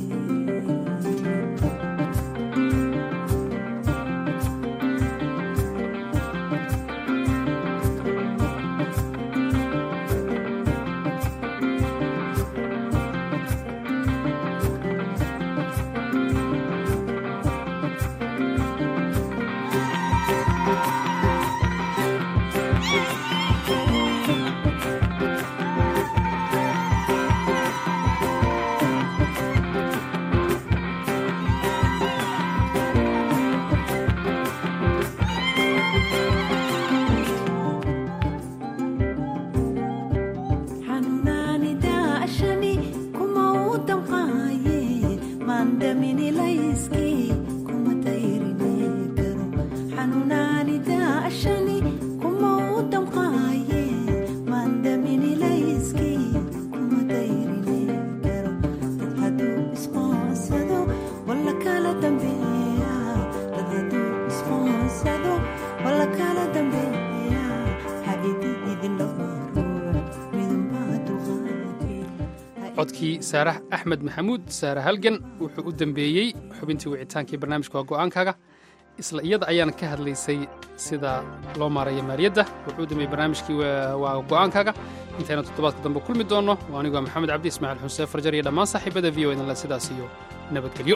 xanuunaani daashani kuma u damqaaye maandamini layskii kuma dayrine garo xanuunaani daashani kuma u damqaaye maandamini layskii kuma dayrine garo dad hadduu isqoonsado wala kala dambeeya dad hadduu isqoonsado wala kala dambeeya ha idi idin laba ruux midunbaa dulqaatee codkii saarax axmed maxamuud saare halgan wuxuu u dambeeyey xubintii wicitaankii barnaamijka waa go'aankaaga isla iyada ayaan ka hadlaysay sida loo maarayo maaliyadda wuxuu u dambeeyey barnaamijkii waa waa go'aankaaga intayna toddobaadka dambe kulmi doonno waa anigu waa maxamed cabdi ismaaciil xuseen farjar iyo dhammaan saaxiibada v o idinle sidaas iyo nabadgelyo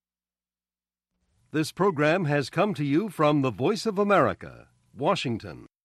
This program has come to you from the Voice of America, Washington.